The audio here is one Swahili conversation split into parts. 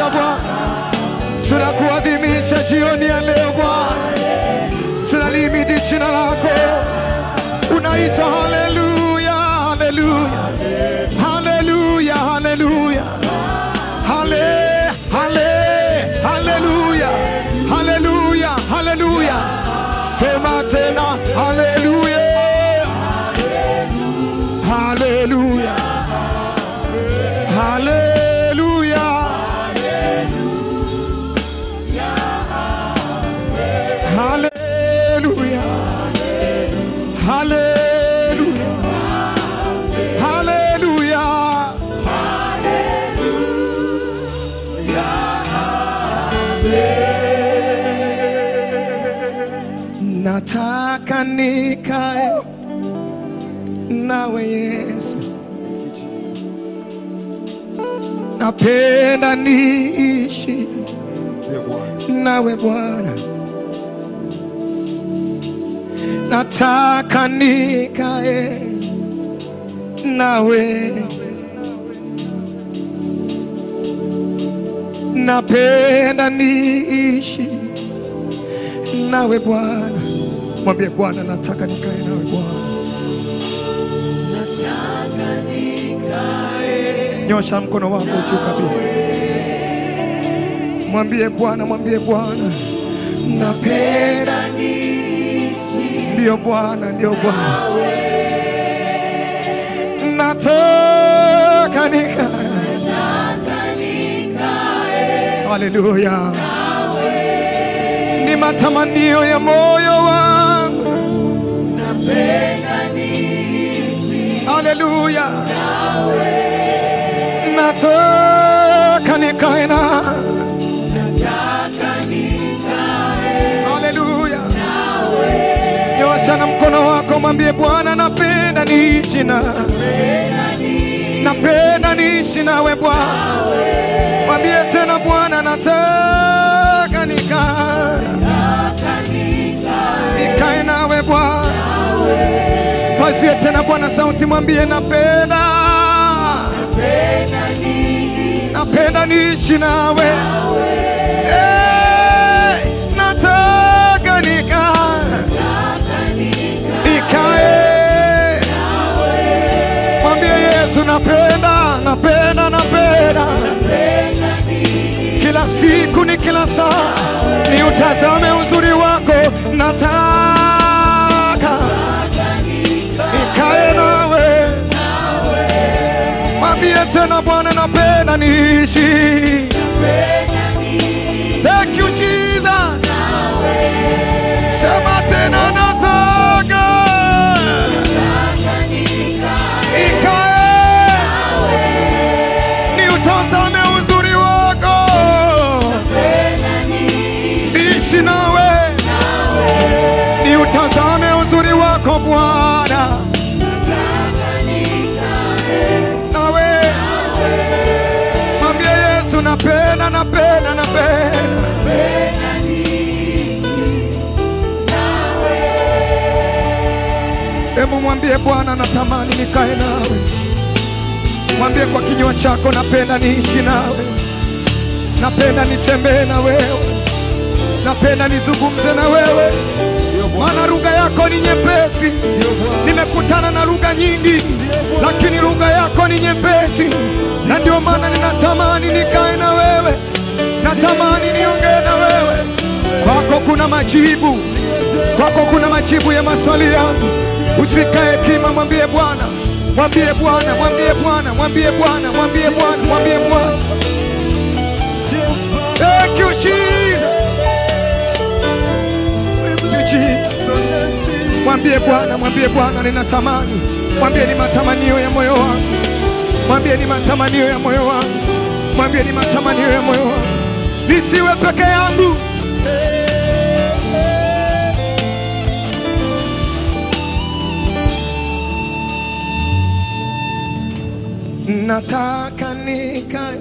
tunakupenda Bwana, tunakuadhimisha jioni ya leo Bwana, tunalimidi jina lako, unaita haleluya, haleluya, haleluya, haleluya, hale, hale, haleluya, haleluya, haleluya, sema tena haleluya, haleluya, haleluya. Hallelujah. Hallelujah. Hallelujah. Nataka nikae nawe Yesu, napenda niishi nawe Bwana, nataka nikae nawe, napenda niishi nawe Bwana. Mwambie Bwana, nataka nikae nawe Bwana. Nyosha mkono wako juu kabisa, mwambie Bwana, mwambie Bwana, napenda Ndiyo Bwana, ndiyo Bwana, nataka nikae. Haleluya, ni matamanio ya moyo wangu. Haleluya, nataka nikae na Haleluya. Nyosha na mkono wako, mwambie Bwana, napenda niishi na napenda niishi nawe Bwana. Mwambie tena Bwana, nataka nikae nikae nawe Bwana. Pazie tena Bwana sauti, mwambie napenda napenda niishi nawe Eh, nataka nikae nikae mwambie Yesu napenda napenda napenda kila siku ni kila saa ni utazame uzuri wako nataka nikae nawe mwambie tena Bwana napenda niishi Thank you Jesus sema tena nataka nikae ni utazame uzuri wako ishi nawe ni utazame uzuri wako Bwana nawe mwambie Yesu napenda napenda napenda Hebu mwambie Bwana natamani nikae nawe mwambie kwa kinywa chako napenda niishi nawe napenda nitembee na wewe napenda nizungumze na wewe maana lugha yako ni nyepesi nimekutana na lugha nyingi lakini lugha yako ni nyepesi na ndio maana ninatamani nikae na wewe natamani niongee na wewe kwako kuna majibu kwako kuna majibu ya maswali yangu usikae kima mwambie bwana mwambie bwana mwambie bwana mwambie bwana mwambie bwana mwambie bwana Thank you, Jesus. Thank you, Jesus. Mwambie Bwana, mwambie Bwana, ninatamani. Mwambie ni matamanio ya moyo wangu. Mwambie ni matamanio ya moyo wangu. Mwambie ni matamanio ya moyo wangu. Nisiwe peke yangu. Nataka nikae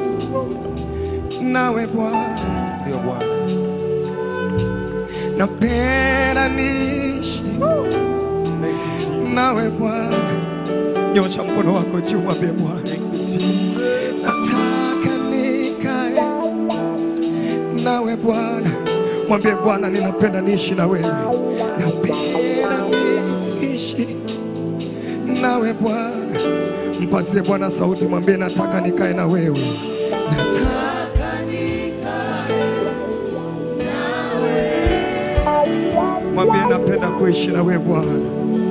nawe Bwana, Ndio Bwana. napenda niishi nawe Bwana. Nyosha mkono wako juu, mwambie Bwana, nataka nikae Bwana, mwambie Bwana, ninapenda niishi na wewe, napenda niishi nawe Bwana. Mpazie Bwana sauti, mwambie nataka nikae na wewe, nataka mwambie napenda kuishi na wewe Bwana.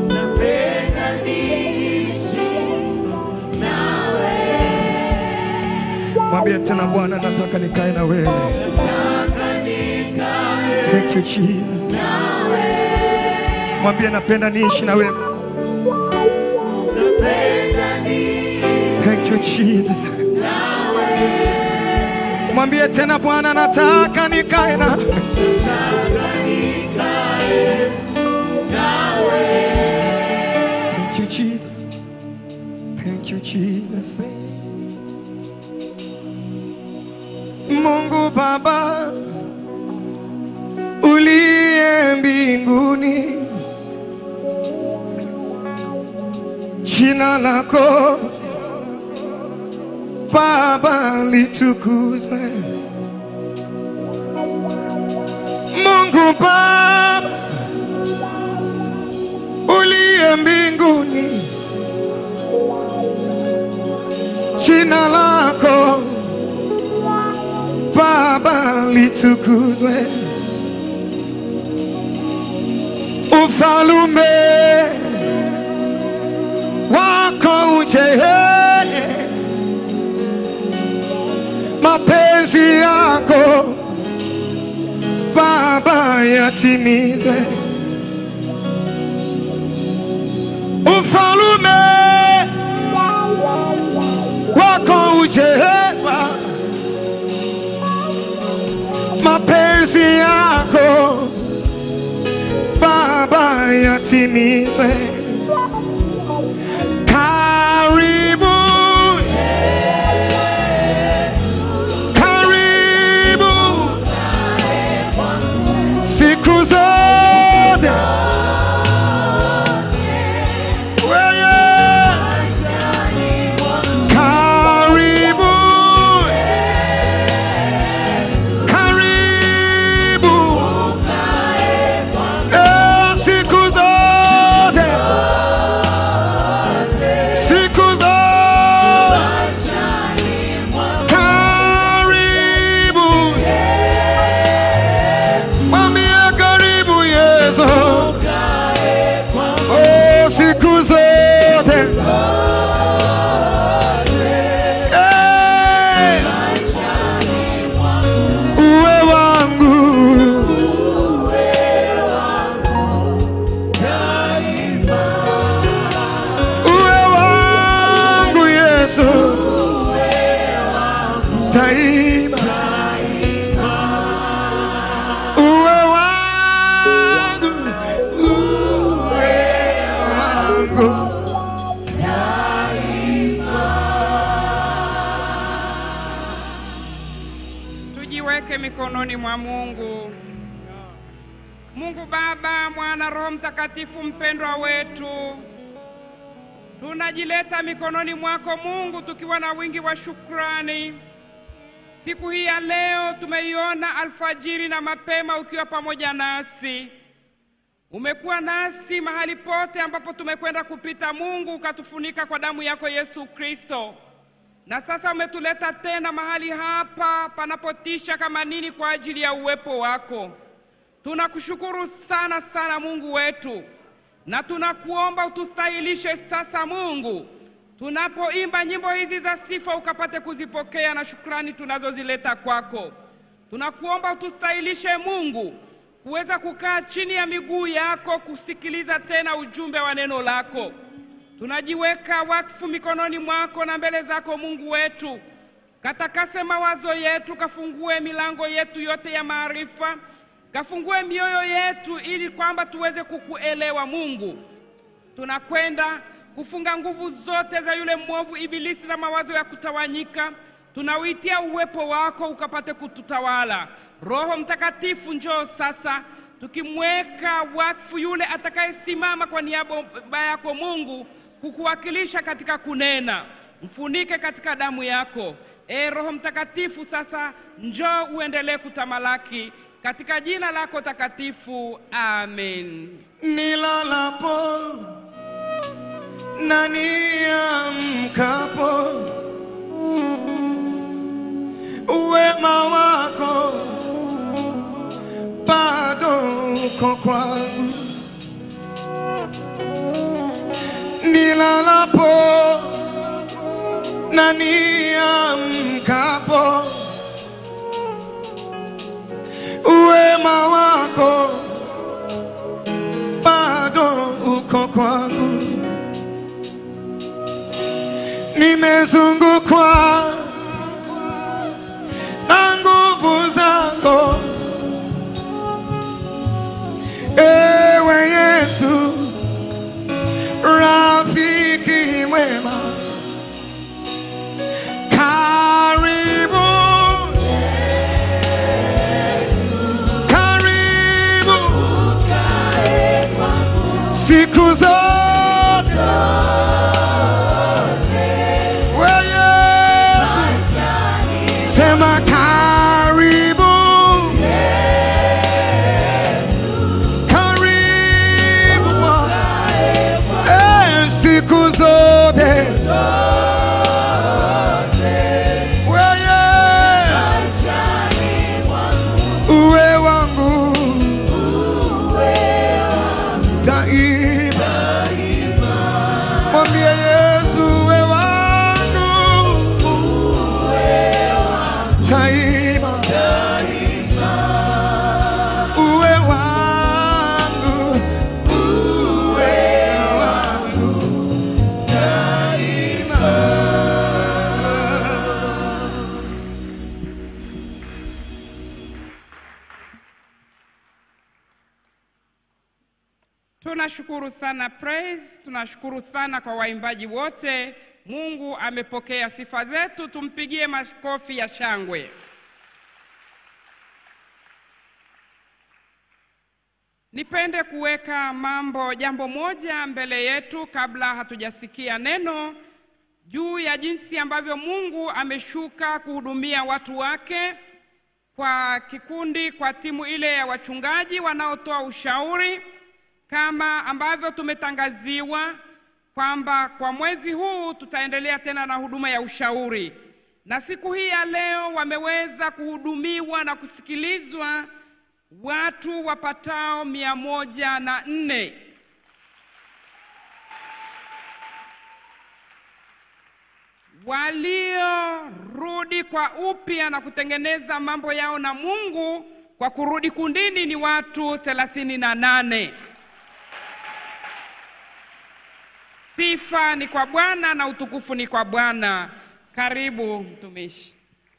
Mwambie tena Bwana, nataka nikae na wewe. Thank you Jesus. Mwambie napenda niishi na wewe. Thank you Jesus. Mwambie tena Bwana, nataka nikae na Thank you Jesus. Thank you Jesus. Mungu Baba uliye mbinguni, jina lako Baba litukuzwe. Mungu Baba uliye mbinguni, jina lako Baba litukuzwe, ufalume wako uje, mapenzi yako Baba yatimizwe, ufalume wako uje Baba mapenzi yako Baba yatimizwe. Karibu, karibu siku zote wewe, karibu karibu Eh, siku zote siku zote karibu mwambie karibu Yesu oh, siku zote Eh, uwe wangu uwe wangu Yesu daima uwe wangu uwe wangu Tujiweke mikononi mwa Mungu. Mungu Baba, Mwana, Roho Mtakatifu, mpendwa wetu, tunajileta mikononi mwako Mungu, tukiwa na wingi wa shukrani. Siku hii ya leo tumeiona alfajiri na mapema ukiwa pamoja nasi. Umekuwa nasi mahali pote ambapo tumekwenda kupita, Mungu, ukatufunika kwa damu yako Yesu Kristo na sasa umetuleta tena mahali hapa panapotisha kama nini kwa ajili ya uwepo wako. Tunakushukuru sana sana Mungu wetu, na tunakuomba utustahilishe sasa Mungu, tunapoimba nyimbo hizi za sifa ukapate kuzipokea na shukrani tunazozileta kwako. Tunakuomba utustahilishe Mungu kuweza kukaa chini ya miguu yako kusikiliza tena ujumbe wa neno lako. Tunajiweka wakfu mikononi mwako na mbele zako Mungu wetu, katakase mawazo yetu, kafungue milango yetu yote ya maarifa, kafungue mioyo yetu ili kwamba tuweze kukuelewa Mungu. Tunakwenda kufunga nguvu zote za yule mwovu Ibilisi na mawazo ya kutawanyika. Tunauitia uwepo wako ukapate kututawala. Roho Mtakatifu, njoo sasa, tukimweka wakfu yule atakayesimama kwa niaba yako Mungu kukuwakilisha katika kunena. Mfunike katika damu yako. E Roho Mtakatifu, sasa njoo uendelee kutamalaki katika jina lako takatifu, amen. nilalapo na niamkapo, wema wako bado uko kwangu. Nilalapo na niamkapo, wema wako bado uko kwangu. Nimezungukwa na nguvu zako, ewe Yesu, rafiki mwema. Karibu, karibu siku zote we Yesu, sema karibu, karibu Bwana, eh, siku zote we Yesu, uwe wangu daima, mwambie Yesu uwe wangu daima, uwe wangu, uwe wangu daima. Tunashukuru sana praise, tunashukuru sana kwa waimbaji wote. Mungu amepokea sifa zetu, tumpigie makofi ya shangwe. Nipende kuweka mambo jambo moja mbele yetu kabla hatujasikia neno juu ya jinsi ambavyo Mungu ameshuka kuhudumia watu wake kwa kikundi, kwa timu ile ya wachungaji wanaotoa ushauri kama ambavyo tumetangaziwa kwamba kwa mwezi huu tutaendelea tena na huduma ya ushauri, na siku hii ya leo wameweza kuhudumiwa na kusikilizwa watu wapatao mia moja na nne. Waliorudi kwa upya na kutengeneza mambo yao na Mungu kwa kurudi kundini ni watu thelathini na nane. Sifa ni kwa Bwana na utukufu ni kwa Bwana. Karibu mtumishi.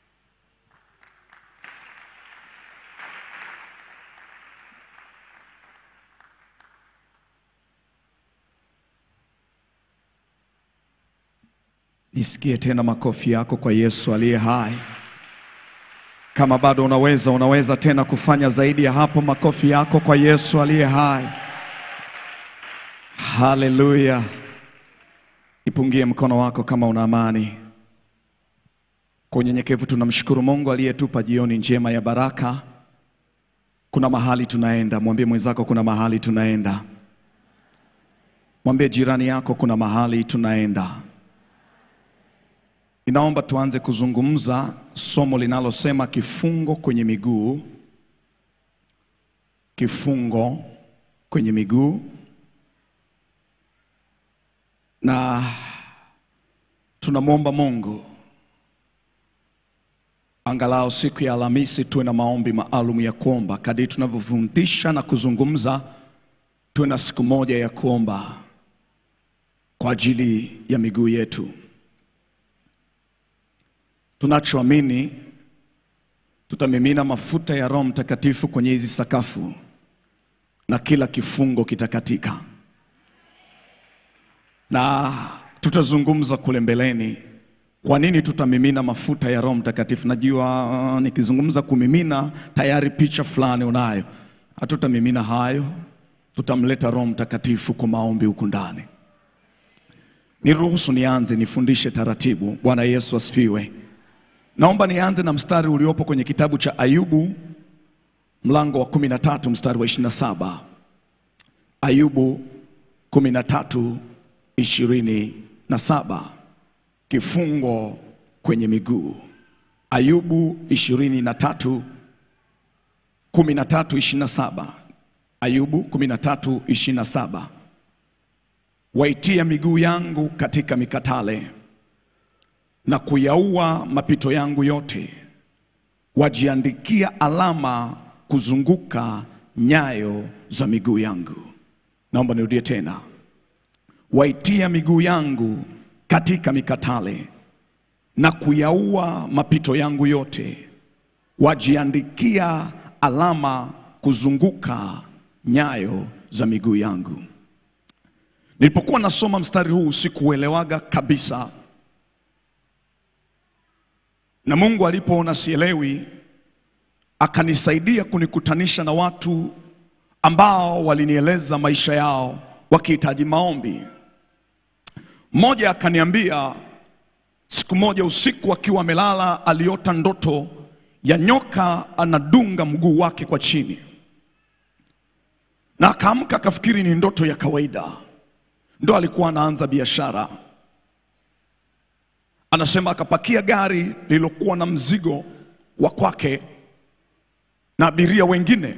Nisikie tena makofi yako kwa Yesu aliye hai. Kama bado unaweza, unaweza tena kufanya zaidi ya hapo. Makofi yako kwa Yesu aliye hai. Haleluya! Ipungie mkono wako kama una amani. Kwa unyenyekevu tunamshukuru Mungu aliyetupa jioni njema ya baraka. Kuna mahali tunaenda, mwambie mwenzako kuna mahali tunaenda. Mwambie jirani yako kuna mahali tunaenda. Ninaomba tuanze kuzungumza somo linalosema kifungo kwenye miguu. Kifungo kwenye miguu. Na tunamwomba Mungu angalau siku ya Alhamisi tuwe na maombi maalum ya kuomba. Kadiri tunavyofundisha na kuzungumza, tuwe na siku moja ya kuomba kwa ajili ya miguu yetu. Tunachoamini tutamimina mafuta ya Roho Mtakatifu kwenye hizi sakafu na kila kifungo kitakatika, na tutazungumza kule mbeleni kwa nini tutamimina mafuta ya Roho Mtakatifu. Najua uh, nikizungumza kumimina, tayari picha fulani unayo. Hatutamimina hayo, tutamleta Roho Mtakatifu kwa maombi huku ndani. Niruhusu nianze nifundishe taratibu. Bwana Yesu asifiwe. Naomba nianze na mstari uliopo kwenye kitabu cha Ayubu mlango wa 13 mstari wa 27. Ayubu 13 27, kifungo kwenye miguu. Ayubu 23 13 27. Ayubu 13 27. Waitia miguu yangu katika mikatale na kuyaua mapito yangu yote, wajiandikia alama kuzunguka nyayo za miguu yangu. Naomba nirudie tena, waitia miguu yangu katika mikatale na kuyaua mapito yangu yote, wajiandikia alama kuzunguka nyayo za miguu yangu. Nilipokuwa nasoma mstari huu sikuelewaga kabisa, na Mungu alipoona sielewi, akanisaidia kunikutanisha na watu ambao walinieleza maisha yao wakihitaji maombi. Mmoja akaniambia siku moja usiku akiwa amelala, aliota ndoto ya nyoka anadunga mguu wake kwa chini, na akaamka akafikiri ni ndoto ya kawaida. Ndo alikuwa anaanza biashara. Anasema akapakia gari lililokuwa na mzigo wa kwake na abiria wengine.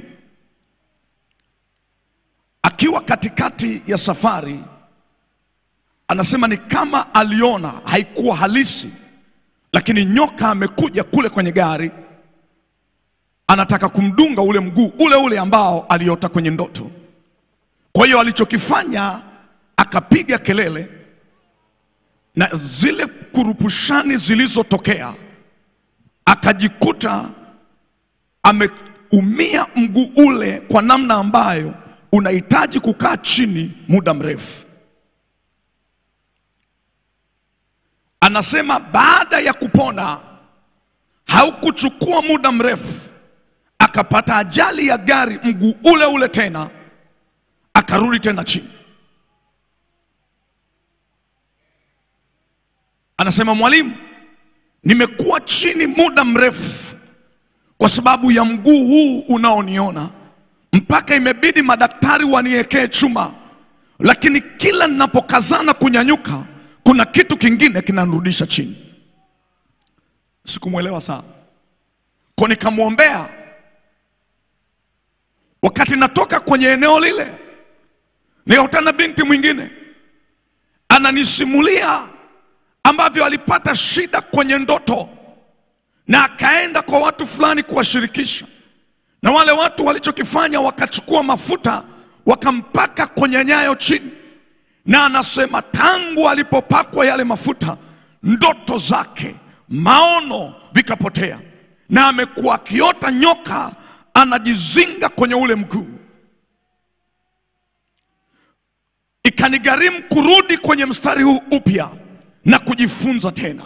Akiwa katikati ya safari, anasema ni kama aliona, haikuwa halisi, lakini nyoka amekuja kule kwenye gari, anataka kumdunga ule mguu ule ule ambao aliota kwenye ndoto. Kwa hiyo alichokifanya akapiga kelele na zile kurupushani zilizotokea, akajikuta ameumia mguu ule kwa namna ambayo unahitaji kukaa chini muda mrefu. Anasema baada ya kupona haukuchukua muda mrefu, akapata ajali ya gari, mguu ule ule tena, akarudi tena chini. Anasema mwalimu, nimekuwa chini muda mrefu kwa sababu ya mguu huu unaoniona, mpaka imebidi madaktari waniwekee chuma, lakini kila ninapokazana kunyanyuka, kuna kitu kingine kinanirudisha chini. Sikumwelewa sana, kwa nikamwombea. Wakati natoka kwenye eneo lile, nikakutana binti mwingine ananisimulia ambavyo alipata shida kwenye ndoto na akaenda kwa watu fulani kuwashirikisha, na wale watu walichokifanya wakachukua mafuta wakampaka kwenye nyayo chini, na anasema tangu alipopakwa yale mafuta ndoto zake, maono vikapotea, na amekuwa akiota nyoka anajizinga kwenye ule mguu. Ikanigharimu kurudi kwenye mstari huu upya na kujifunza tena,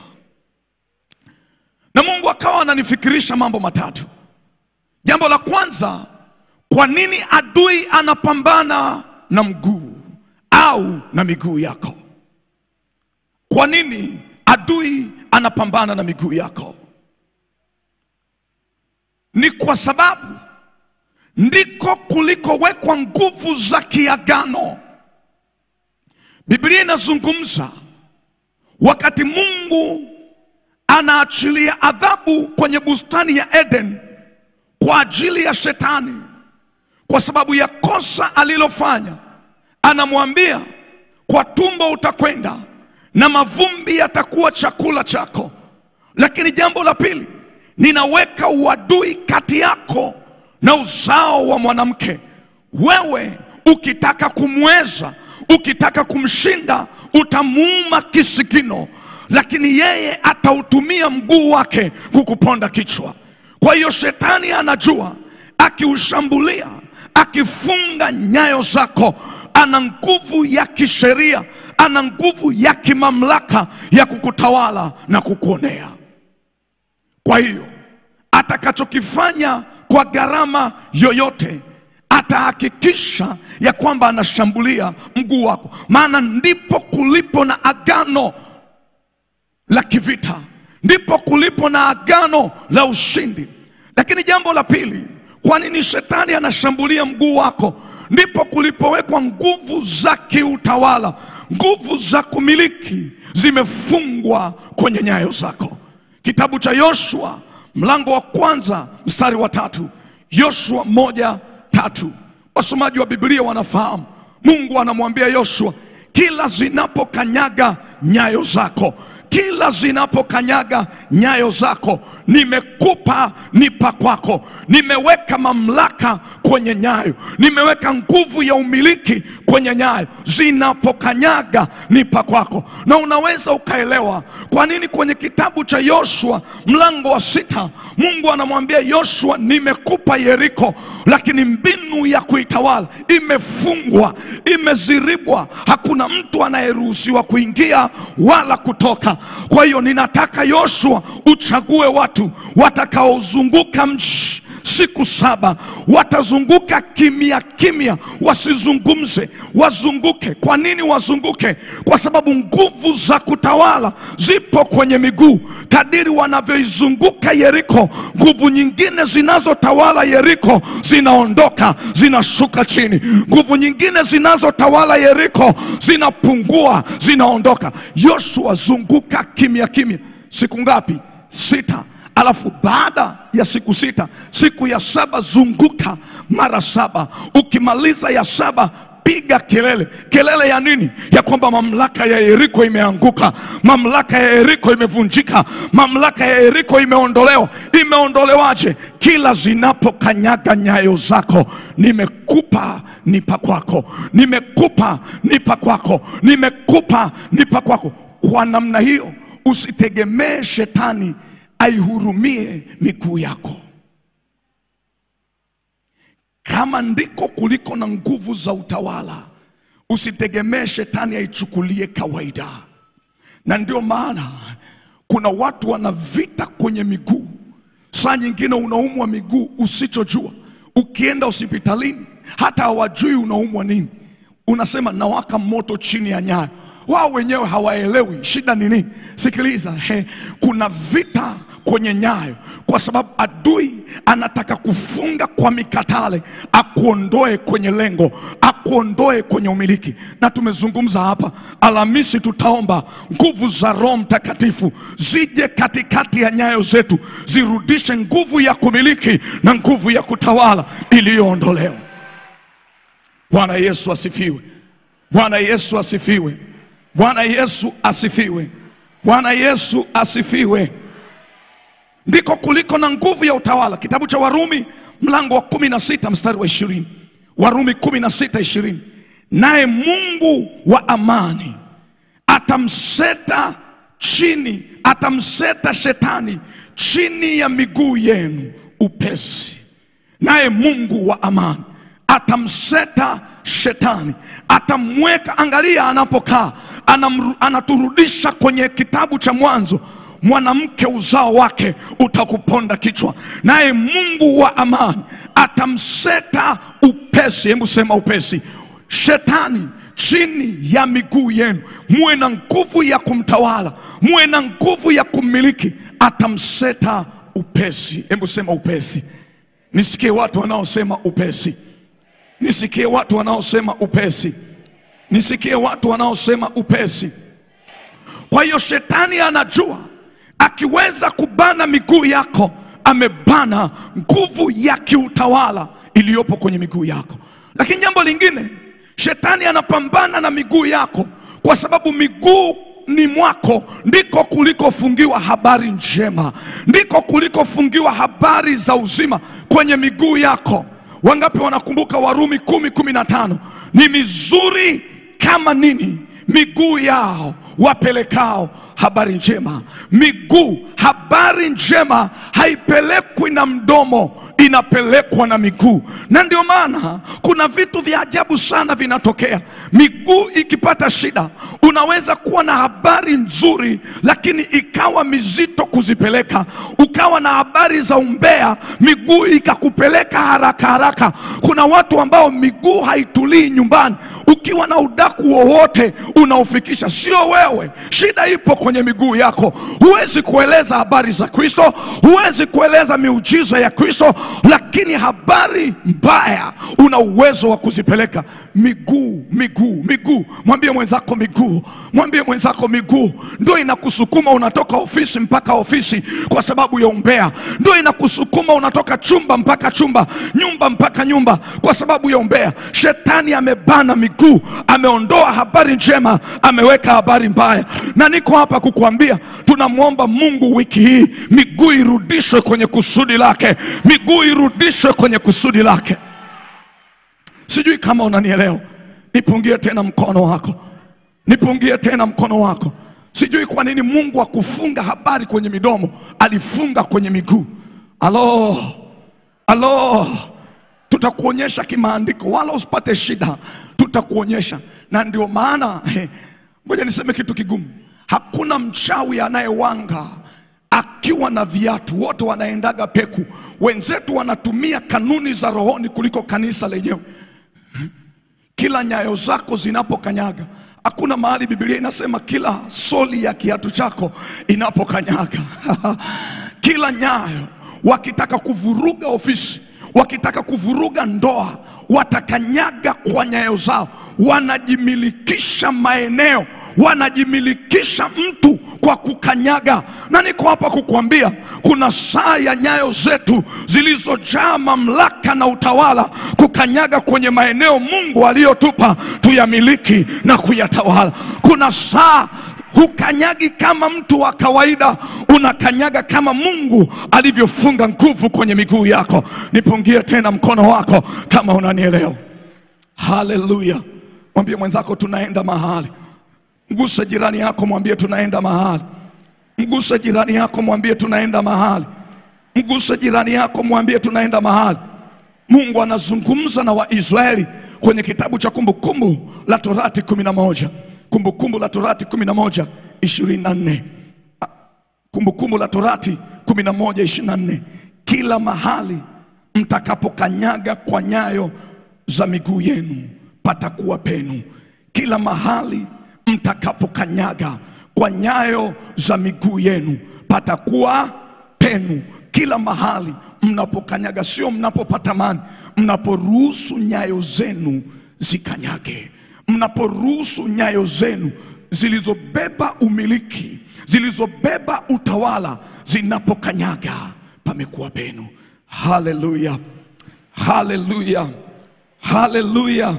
na Mungu akawa ananifikirisha mambo matatu. Jambo la kwanza, kwa nini adui anapambana na mguu au na miguu yako? Kwa nini adui anapambana na miguu yako? Ni kwa sababu ndiko kulikowekwa nguvu za kiagano. Biblia inazungumza wakati Mungu anaachilia adhabu kwenye bustani ya Eden kwa ajili ya shetani, kwa sababu ya kosa alilofanya, anamwambia kwa tumbo utakwenda na mavumbi yatakuwa chakula chako. Lakini jambo la pili, ninaweka uadui kati yako na uzao wa mwanamke. Wewe ukitaka kumweza, ukitaka kumshinda, utamuuma kisigino, lakini yeye atautumia mguu wake kukuponda kichwa. Kwa hiyo shetani anajua akiushambulia, akifunga nyayo zako, ana nguvu ya kisheria, ana nguvu ya kimamlaka ya kukutawala na kukuonea. Kwa hiyo atakachokifanya kwa gharama yoyote atahakikisha ya kwamba anashambulia mguu wako, maana ndipo kulipo na agano la kivita ndipo kulipo na agano la ushindi. Lakini jambo la pili, kwa nini shetani anashambulia mguu wako? Ndipo kulipowekwa nguvu za kiutawala, nguvu za kumiliki zimefungwa kwenye nyayo zako. Kitabu cha Yoshua mlango wa kwanza mstari wa tatu. Yoshua moja tatu. Wasomaji wa Biblia wanafahamu Mungu anamwambia Yoshua, kila zinapokanyaga nyayo zako, kila zinapokanyaga nyayo zako, nimekupa nipa kwako, nimeweka mamlaka kwenye nyayo, nimeweka nguvu ya umiliki kwenye nyayo, zinapokanyaga nipa kwako. Na unaweza ukaelewa kwa nini kwenye kitabu cha Yoshua mlango wa sita Mungu anamwambia Yoshua, nimekupa Yeriko, lakini mbinu ya kuitawala imefungwa, imeziribwa, hakuna mtu anayeruhusiwa kuingia wala kutoka. Kwa hiyo ninataka Yoshua uchague watu watakaozunguka mji siku saba watazunguka kimya kimya, wasizungumze, wazunguke. Kwa nini wazunguke? Kwa sababu nguvu za kutawala zipo kwenye miguu. Kadiri wanavyoizunguka Yeriko, nguvu nyingine zinazotawala Yeriko zinaondoka, zinashuka chini. Nguvu nyingine zinazotawala Yeriko zinapungua, zinaondoka. Yoshua, zunguka kimya kimya. Siku ngapi? Sita. Alafu baada ya siku sita, siku ya saba zunguka mara saba. Ukimaliza ya saba piga kelele. Kelele ya nini? Ya kwamba mamlaka ya Yeriko imeanguka, mamlaka ya Yeriko imevunjika, mamlaka ya Yeriko imeondolewa. Imeondolewaje? Kila zinapokanyaga nyayo zako, nimekupa nipa kwako, nimekupa nipa kwako, nimekupa nipa kwako. Kwa namna hiyo usitegemee shetani aihurumie miguu yako. Kama ndiko kuliko na nguvu za utawala, usitegemee shetani aichukulie kawaida. Na ndio maana kuna watu wana vita kwenye miguu. Saa nyingine unaumwa miguu usichojua, ukienda hospitalini hata hawajui unaumwa nini, unasema nawaka moto chini ya nyayo wao wenyewe hawaelewi shida ni nini. Sikiliza, he, kuna vita kwenye nyayo, kwa sababu adui anataka kufunga kwa mikatale, akuondoe kwenye lengo, akuondoe kwenye umiliki. Na tumezungumza hapa Alhamisi, tutaomba nguvu za Roho Mtakatifu zije katikati ya nyayo zetu, zirudishe nguvu ya kumiliki na nguvu ya kutawala iliyoondolewa. Bwana Yesu asifiwe! Bwana Yesu asifiwe! Bwana Yesu asifiwe! Bwana Yesu asifiwe! Ndiko kuliko na nguvu ya utawala. Kitabu cha Warumi mlango wa kumi na sita mstari wa ishirini. Warumi kumi na sita ishirini. Naye Mungu wa amani atamseta chini, atamseta shetani chini ya miguu yenu upesi. Naye Mungu wa amani atamseta shetani, atamweka. Angalia anapokaa, anamru- anaturudisha kwenye kitabu cha Mwanzo mwanamke uzao wake utakuponda kichwa, naye Mungu wa amani atamseta upesi. Hebu sema upesi. Shetani chini ya miguu yenu, muwe na nguvu ya kumtawala, muwe na nguvu ya kummiliki. Atamseta upesi. Hebu sema upesi. Nisikie watu wanaosema upesi, nisikie watu wanaosema upesi, nisikie watu wanaosema upesi. Kwa hiyo shetani anajua akiweza kubana miguu yako, amebana nguvu ya kiutawala iliyopo kwenye miguu yako. Lakini jambo lingine, shetani anapambana na miguu yako kwa sababu miguu ni mwako ndiko kulikofungiwa habari njema, ndiko kulikofungiwa habari za uzima kwenye miguu yako. Wangapi wanakumbuka Warumi kumi kumi na tano? Ni mizuri kama nini miguu yao wapelekao habari njema. Miguu, habari njema haipelekwi na mdomo, inapelekwa na miguu. Na ndio maana kuna vitu vya ajabu sana vinatokea. Miguu ikipata shida, unaweza kuwa na habari nzuri, lakini ikawa mizito kuzipeleka. Ukawa na habari za umbea, miguu ikakupeleka haraka haraka. Kuna watu ambao miguu haitulii nyumbani. Uki ukiwa na udaku wowote unaofikisha, sio wewe. Shida ipo kwenye miguu yako. Huwezi kueleza habari za Kristo, huwezi kueleza miujiza ya Kristo, lakini habari mbaya una uwezo wa kuzipeleka miguu, miguu, miguu. Mwambie mwenzako miguu, mwambie mwenzako miguu ndio inakusukuma unatoka ofisi mpaka ofisi kwa sababu ya umbea, ndio inakusukuma unatoka chumba mpaka chumba, nyumba mpaka nyumba kwa sababu ya umbea. Shetani amebana miguu, ameondoa habari njema, ameweka habari mbaya, na niko hapa kukuambia, tunamwomba Mungu wiki hii miguu irudishwe kwenye kusudi lake, miguu irudishwe kwenye kusudi lake. Sijui kama unanielewa. Nipungie tena mkono wako, nipungie tena mkono wako. Sijui kwa nini Mungu akufunga habari kwenye midomo, alifunga kwenye miguu. Alo, alo, tutakuonyesha kimaandiko, wala usipate shida, tutakuonyesha. Na ndio maana eh, ngoja niseme kitu kigumu. Hakuna mchawi anayewanga akiwa na viatu, wote wanaendaga peku. Wenzetu wanatumia kanuni za rohoni kuliko kanisa lenyewe. Kila nyayo zako zinapokanyaga, hakuna mahali Biblia inasema kila soli ya kiatu chako inapokanyaga. Kila nyayo, wakitaka kuvuruga ofisi, wakitaka kuvuruga ndoa, watakanyaga kwa nyayo zao, wanajimilikisha maeneo, wanajimilikisha mtu kwa kukanyaga. Na niko hapa kukuambia kuna saa ya nyayo zetu zilizojaa mamlaka na utawala kukanyaga kwenye maeneo Mungu aliyotupa tuyamiliki na kuyatawala. Kuna saa hukanyagi kama mtu wa kawaida, unakanyaga kama Mungu alivyofunga nguvu kwenye miguu yako. Nipungie tena mkono wako kama unanielewa. Haleluya! Mwambie mwenzako tunaenda mahali. Mguse jirani yako, mwambie tunaenda mahali. Mguse jirani yako, mwambie tunaenda mahali. Mguse jirani yako, mwambie tunaenda mahali. Mungu anazungumza na Waisraeli kwenye kitabu cha Kumbukumbu la Torati kumi na moja Kumbukumbu la Torati kumi na moja ishirini na nne Kumbukumbu la Torati kumi na moja ishirini na nne kila mahali mtakapokanyaga kwa nyayo za miguu yenu patakuwa penu. Kila mahali mtakapokanyaga kwa nyayo za miguu yenu patakuwa penu. Kila mahali mnapokanyaga, sio mnapopatamani, mnaporuhusu nyayo zenu zikanyage, mnaporuhusu nyayo zenu zilizobeba umiliki, zilizobeba utawala, zinapokanyaga, pamekuwa penu. Haleluya, haleluya, haleluya,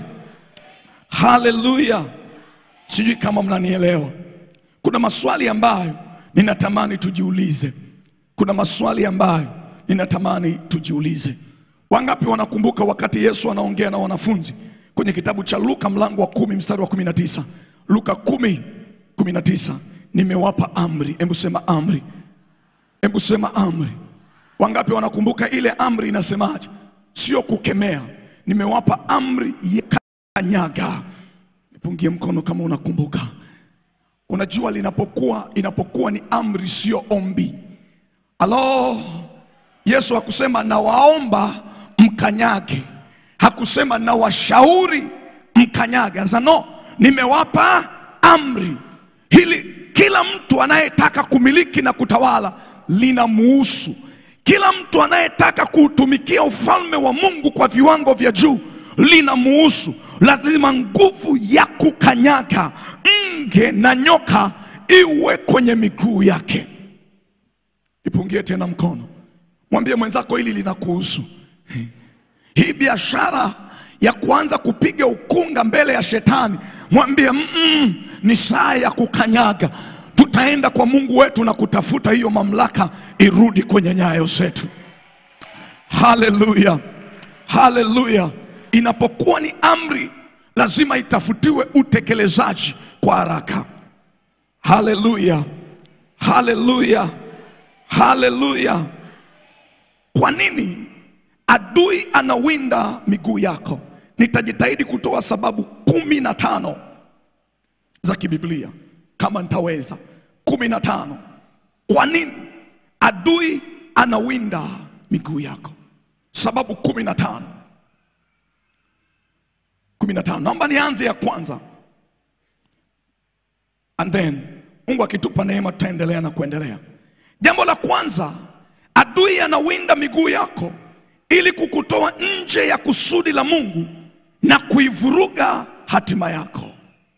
haleluya. Sijui kama mnanielewa. Kuna maswali ambayo ninatamani tujiulize. Kuna maswali ambayo ninatamani tujiulize. Wangapi wanakumbuka wakati Yesu anaongea na wanafunzi kwenye kitabu cha Luka mlango wa kumi mstari wa kumi na tisa Luka kumi kumi na tisa nimewapa amri. Hebu sema amri, hebu sema amri. Wangapi wanakumbuka ile amri inasemaje? Sio kukemea, nimewapa amri ya kanyaga. Nipungie mkono kama unakumbuka. Unajua linapokuwa inapokuwa ni amri, sio ombi. Alo, Yesu hakusema nawaomba mkanyage, hakusema nawashauri mkanyage. Anasema no, nimewapa amri. Hili kila mtu anayetaka kumiliki na kutawala linamuhusu. Kila mtu anayetaka kuutumikia ufalme wa Mungu kwa viwango vya juu linamuhusu. Lazima nguvu ya kukanyaga nge na nyoka iwe kwenye miguu yake. Ipungie tena mkono, mwambie mwenzako hili linakuhusu. Hii biashara ya kuanza kupiga ukunga mbele ya shetani, mwambie mm -mm, ni saa ya kukanyaga. Tutaenda kwa Mungu wetu na kutafuta hiyo mamlaka irudi kwenye nyayo zetu. Haleluya, haleluya. Inapokuwa ni amri, lazima itafutiwe utekelezaji kwa haraka. Haleluya, haleluya, haleluya. Kwa nini adui anawinda miguu yako? Nitajitahidi kutoa sababu kumi na tano za kibiblia kama nitaweza, kumi na tano. Kwa nini adui anawinda miguu yako? Sababu kumi na tano. kumi na tano. Naomba nianze ya kwanza and then Mungu akitupa neema tutaendelea na kuendelea. Jambo la kwanza, adui anawinda miguu yako ili kukutoa nje ya kusudi la Mungu na kuivuruga hatima yako.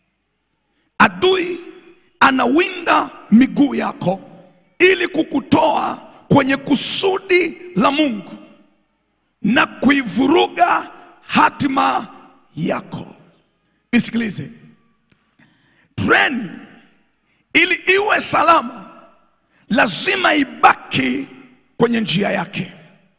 Adui anawinda miguu yako ili kukutoa kwenye kusudi la Mungu na kuivuruga hatima yako. Nisikilize, treni ili iwe salama lazima ibaki kwenye njia yake.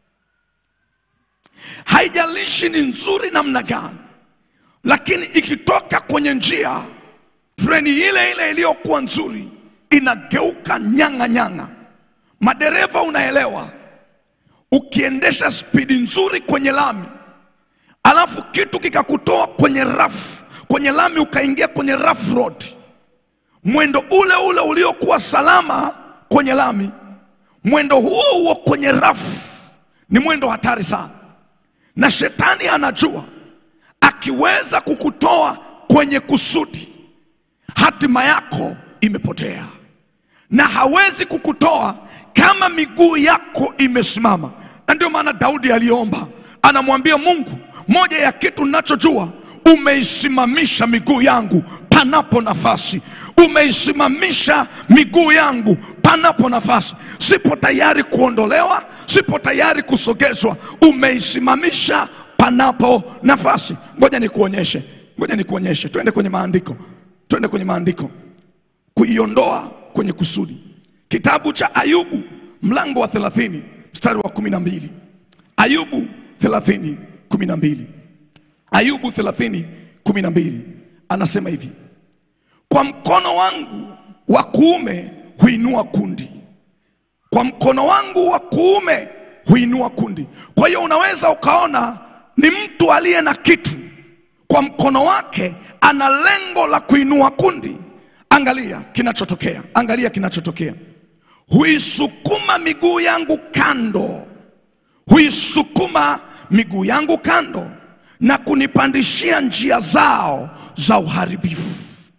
Haijalishi ni nzuri namna gani, lakini ikitoka kwenye njia, treni ile ile iliyokuwa nzuri inageuka nyang'a nyang'a. Madereva, unaelewa, ukiendesha spidi nzuri kwenye lami alafu kitu kikakutoa kwenye rafu kwenye lami ukaingia kwenye rough road, mwendo ule ule uliokuwa salama kwenye lami, mwendo huo huo kwenye rafu ni mwendo hatari sana, na shetani anajua akiweza kukutoa kwenye kusudi, hatima yako imepotea, na hawezi kukutoa kama miguu yako imesimama. Na ndio maana Daudi aliomba, anamwambia Mungu, moja ya kitu ninachojua umeisimamisha miguu yangu panapo nafasi, umeisimamisha miguu yangu panapo nafasi. Sipo tayari kuondolewa, sipo tayari kusogezwa, umeisimamisha panapo nafasi. Ngoja nikuonyeshe, ngoja nikuonyeshe. Twende kwenye maandiko, twende kwenye maandiko, kuiondoa kwenye kusudi. Kitabu cha Ayubu mlango wa 30 mstari wa kumi na mbili. Ayubu 30 kumi na mbili. Ayubu 30 kumi na mbili anasema hivi, kwa mkono wangu wa kuume huinua kundi, kwa mkono wangu wa kuume huinua kundi. Kwa hiyo unaweza ukaona ni mtu aliye na kitu kwa mkono wake, ana lengo la kuinua kundi. Angalia kinachotokea, angalia kinachotokea. Huisukuma miguu yangu kando, huisukuma miguu yangu kando na kunipandishia njia zao za uharibifu.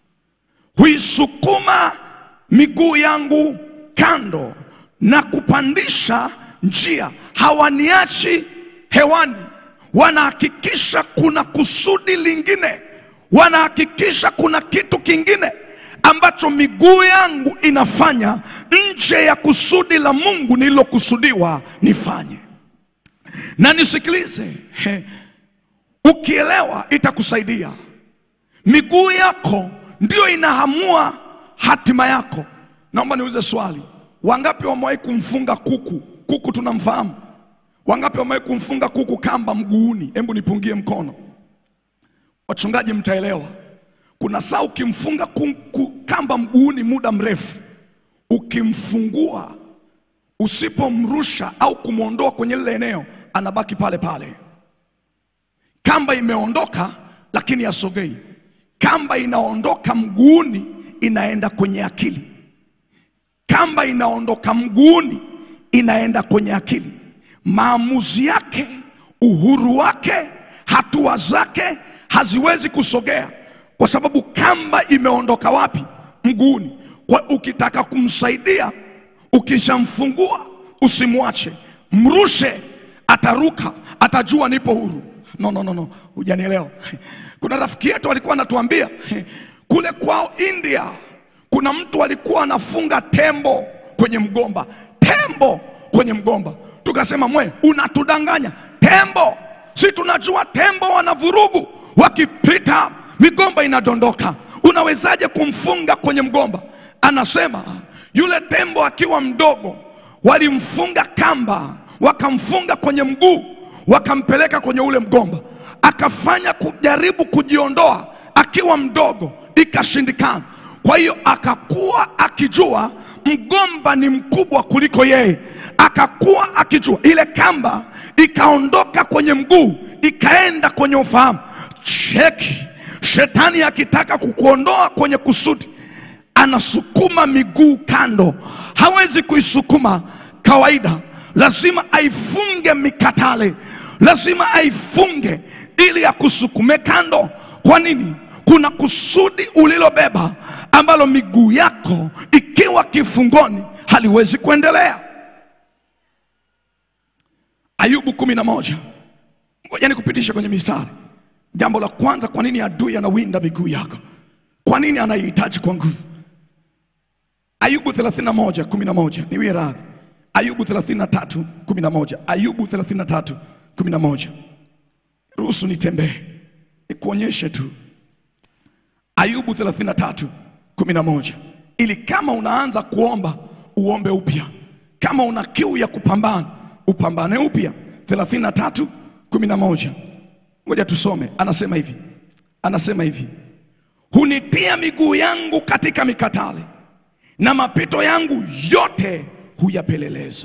Huisukuma miguu yangu kando na kupandisha njia, hawaniachi hewani, wanahakikisha kuna kusudi lingine, wanahakikisha kuna kitu kingine ambacho miguu yangu inafanya nje ya kusudi la Mungu nililokusudiwa nifanye. Na nisikilize, he, ukielewa itakusaidia. Miguu yako ndio inahamua hatima yako. Naomba niulize swali, wangapi wamewahi kumfunga kuku? Kuku tunamfahamu. Wangapi wamewahi kumfunga kuku kamba mguuni? Hebu nipungie mkono. Wachungaji mtaelewa. Kuna saa ukimfunga kuku kamba mguuni muda mrefu, ukimfungua, usipomrusha au kumwondoa kwenye lile eneo, anabaki pale pale. Kamba imeondoka lakini asogei. Kamba inaondoka mguuni inaenda kwenye akili. Kamba inaondoka mguuni inaenda kwenye akili. Maamuzi yake, uhuru wake, hatua zake haziwezi kusogea kwa sababu kamba imeondoka wapi? Mguuni. Kwa ukitaka kumsaidia, ukishamfungua usimwache, mrushe, ataruka, atajua nipo huru. No, no, no, no, hujanielewa. Kuna rafiki yetu alikuwa anatuambia kule kwao India, kuna mtu alikuwa anafunga tembo kwenye mgomba, tembo kwenye mgomba. Tukasema mwe, unatudanganya tembo, si tunajua tembo wana vurugu, wakipita migomba inadondoka. Unawezaje kumfunga kwenye mgomba? Anasema yule tembo akiwa mdogo walimfunga kamba, wakamfunga kwenye mguu, wakampeleka kwenye ule mgomba, akafanya kujaribu kujiondoa akiwa mdogo, ikashindikana. Kwa hiyo akakuwa akijua mgomba ni mkubwa kuliko yeye, akakuwa akijua ile kamba ikaondoka kwenye mguu, ikaenda kwenye ufahamu. Cheki, shetani akitaka kukuondoa kwenye kusudi, anasukuma miguu kando. Hawezi kuisukuma kawaida, lazima aifunge mikatale, lazima aifunge ili akusukume kando. Kwa nini? Kuna kusudi ulilobeba ambalo miguu yako ikiwa kifungoni haliwezi kuendelea. Ayubu kumi na moja. Ngoja nikupitisha kwenye mistari. Jambo la kwanza, kwa nini adui anawinda miguu yako? Kwa nini anaihitaji kwa nguvu? Ayubu 31 11, niwie radhi. Ayubu 33 11, Ayubu 33 11. Ruhusu nitembee nikuonyeshe tu. Ayubu 33 11, ili kama unaanza kuomba uombe upya, kama una kiu ya kupambana upambane upya. 33 11, ngoja tusome. Anasema hivi, anasema hivi, hunitia miguu yangu katika mikatale na mapito yangu yote huyapeleleza.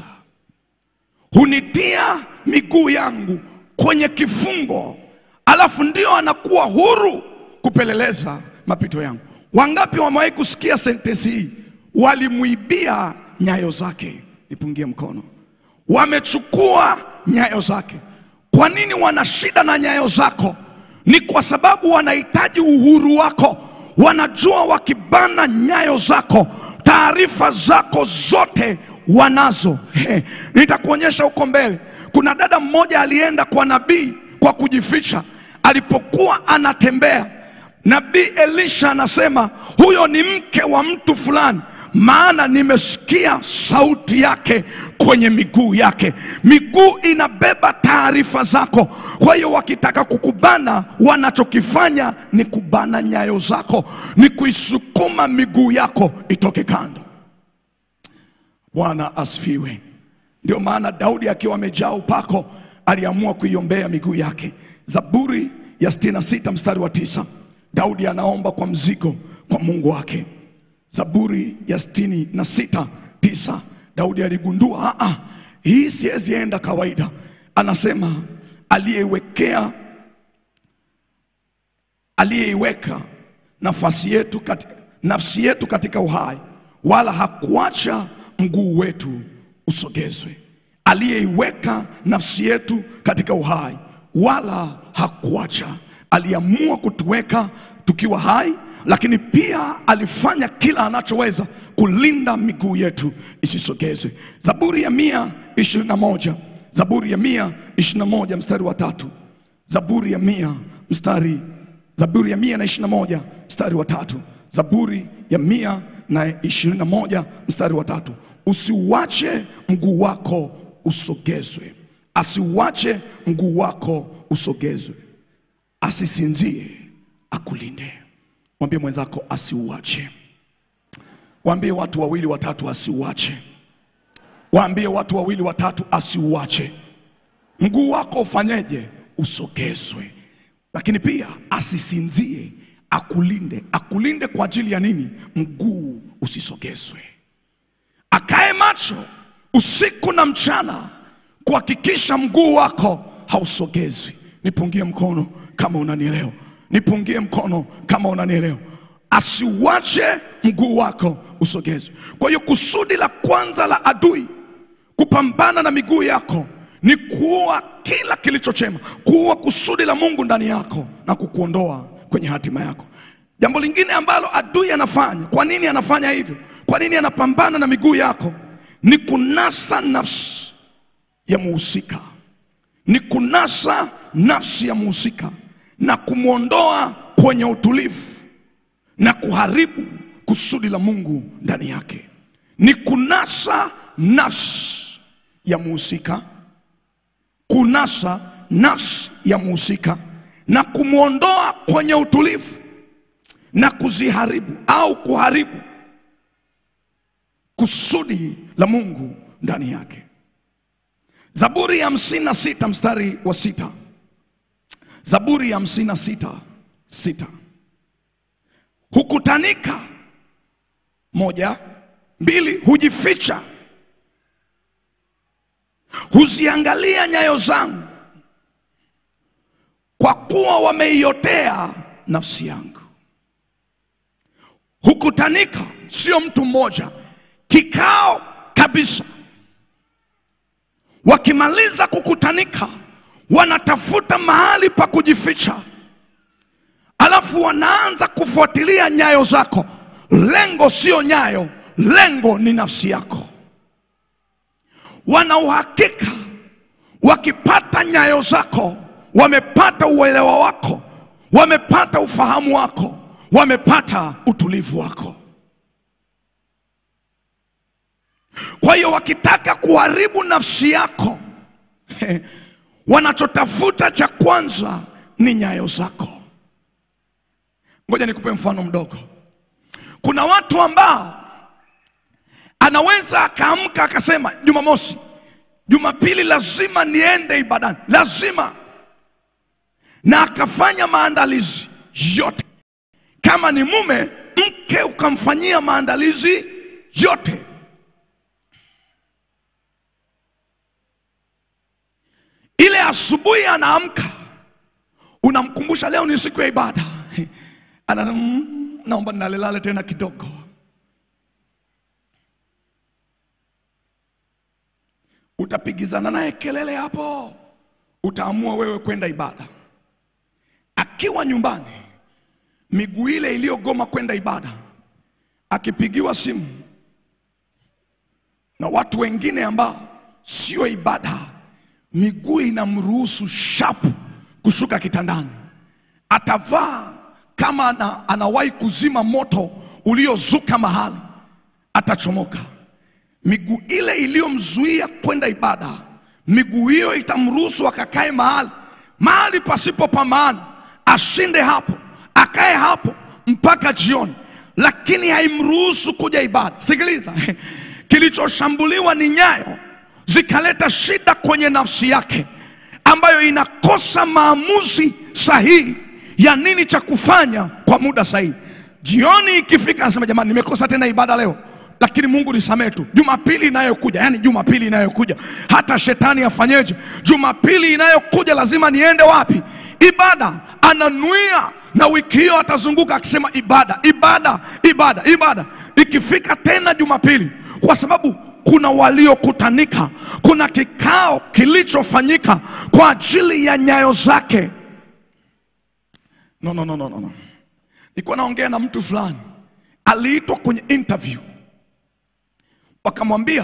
Hunitia miguu yangu kwenye kifungo, alafu ndio anakuwa huru kupeleleza mapito yangu. Wangapi wamewahi kusikia sentensi hii? Walimwibia nyayo zake. Nipungie mkono. Wamechukua nyayo zake. Kwa nini wana shida na nyayo zako? Ni kwa sababu wanahitaji uhuru wako. Wanajua wakibana nyayo zako, taarifa zako zote wanazo. He, nitakuonyesha huko mbele. Kuna dada mmoja alienda kwa nabii kwa kujificha. Alipokuwa anatembea, nabii Elisha anasema huyo ni mke wa mtu fulani, maana nimesikia sauti yake kwenye miguu yake. Miguu inabeba taarifa zako. Kwa hiyo wakitaka kukubana, wanachokifanya ni kubana nyayo zako, ni kuisukuma miguu yako itoke kando. Bwana asifiwe. Ndio maana Daudi akiwa amejaa upako aliamua kuiombea miguu yake. Zaburi ya 66 mstari wa tisa, Daudi anaomba kwa mzigo kwa Mungu wake. Zaburi ya sitini na sita tisa, Daudi aligundua "Ah, ah, hii siwezi enda kawaida. Anasema aliyeiwekea aliyeiweka nafasi yetu kati, nafsi yetu katika uhai, wala hakuacha mguu wetu usogezwe. Aliyeiweka nafsi yetu katika uhai, wala hakuacha. Aliamua kutuweka tukiwa hai, lakini pia alifanya kila anachoweza kulinda miguu yetu isisogezwe. Zaburi ya mia ishirini na moja Zaburi ya mia ishirini na moja mstari wa tatu Zaburi ya mia mstari Zaburi ya mia na ishirini na moja mstari wa tatu Zaburi ya mia na ishirini na moja mstari wa tatu Usiuache mguu wako usogezwe, asiuache mguu wako usogezwe, asisinzie, akulinde. Mwambie mwenzako asiuache. Waambie watu wawili watatu, asiuache. Waambie watu wawili watatu, asiuache. Mguu wako ufanyeje? Usogezwe, lakini pia asisinzie, akulinde. Akulinde kwa ajili ya nini? Mguu usisogezwe. Akae macho usiku na mchana kuhakikisha mguu wako hausogezwi. Nipungie mkono kama unanielewa, nipungie mkono kama unanielewa. Asiuache mguu wako usogezwe. Kwa hiyo kusudi la kwanza la adui kupambana na miguu yako ni kuua kila kilicho chema, kuua kusudi la Mungu ndani yako na kukuondoa kwenye hatima yako. Jambo lingine ambalo adui anafanya, kwa nini anafanya hivyo? Kwa nini anapambana na miguu yako? Ni kunasa nafsi ya muhusika, ni kunasa nafsi ya muhusika na kumwondoa kwenye utulivu na kuharibu kusudi la Mungu ndani yake. Ni kunasa nafsi ya muhusika, kunasa nafsi ya muhusika na kumwondoa kwenye utulivu na kuziharibu au kuharibu kusudi la Mungu ndani yake. Zaburi ya hamsini na sita mstari wa sita. Zaburi ya hamsini na sita sita. Hukutanika, moja, mbili, hujificha, huziangalia nyayo zangu, kwa kuwa wameiotea nafsi yangu. Hukutanika sio mtu mmoja, kikao kabisa. Wakimaliza kukutanika, wanatafuta mahali pa kujificha, alafu wanaanza kufuatilia nyayo zako. Lengo sio nyayo, lengo ni nafsi yako. Wana uhakika wakipata nyayo zako, wamepata uelewa wako, wamepata ufahamu wako, wamepata utulivu wako. Kwa hiyo wakitaka kuharibu nafsi yako, wanachotafuta cha kwanza ni nyayo zako. Ngoja nikupe mfano mdogo. Kuna watu ambao anaweza akaamka akasema, Jumamosi, Jumapili lazima niende ibadani, lazima, na akafanya maandalizi yote. Kama ni mume, mke ukamfanyia maandalizi yote. Ile asubuhi anaamka, unamkumbusha leo ni siku ya ibada, ana "Mm, naomba ninalelale tena kidogo. Utapigizana naye kelele hapo, utaamua wewe kwenda ibada. Akiwa nyumbani, miguu ile iliyogoma kwenda ibada, akipigiwa simu na watu wengine ambao sio ibada, miguu inamruhusu shapu kushuka kitandani, atavaa kama ana, anawahi kuzima moto uliozuka mahali, atachomoka. Miguu ile iliyomzuia kwenda ibada, miguu hiyo itamruhusu akakae mahali mahali pasipo pa maana, ashinde hapo, akae hapo mpaka jioni, lakini haimruhusu kuja ibada. Sikiliza, kilichoshambuliwa ni nyayo, zikaleta shida kwenye nafsi yake, ambayo inakosa maamuzi sahihi ya nini cha kufanya kwa muda sahihi. Jioni ikifika, anasema jamani, nimekosa tena ibada leo, lakini Mungu nisamehe tu. Jumapili inayokuja, yani Jumapili inayokuja, hata shetani afanyeje, Jumapili inayokuja lazima niende wapi? Ibada. Ananuia na wiki hiyo atazunguka akisema ibada, ibada, ibada, ibada. Ikifika tena Jumapili, kwa sababu kuna waliokutanika, kuna kikao kilichofanyika kwa ajili ya nyayo zake. No, no, no, no, no. no. Nilikuwa naongea na mtu fulani aliitwa kwenye interview, wakamwambia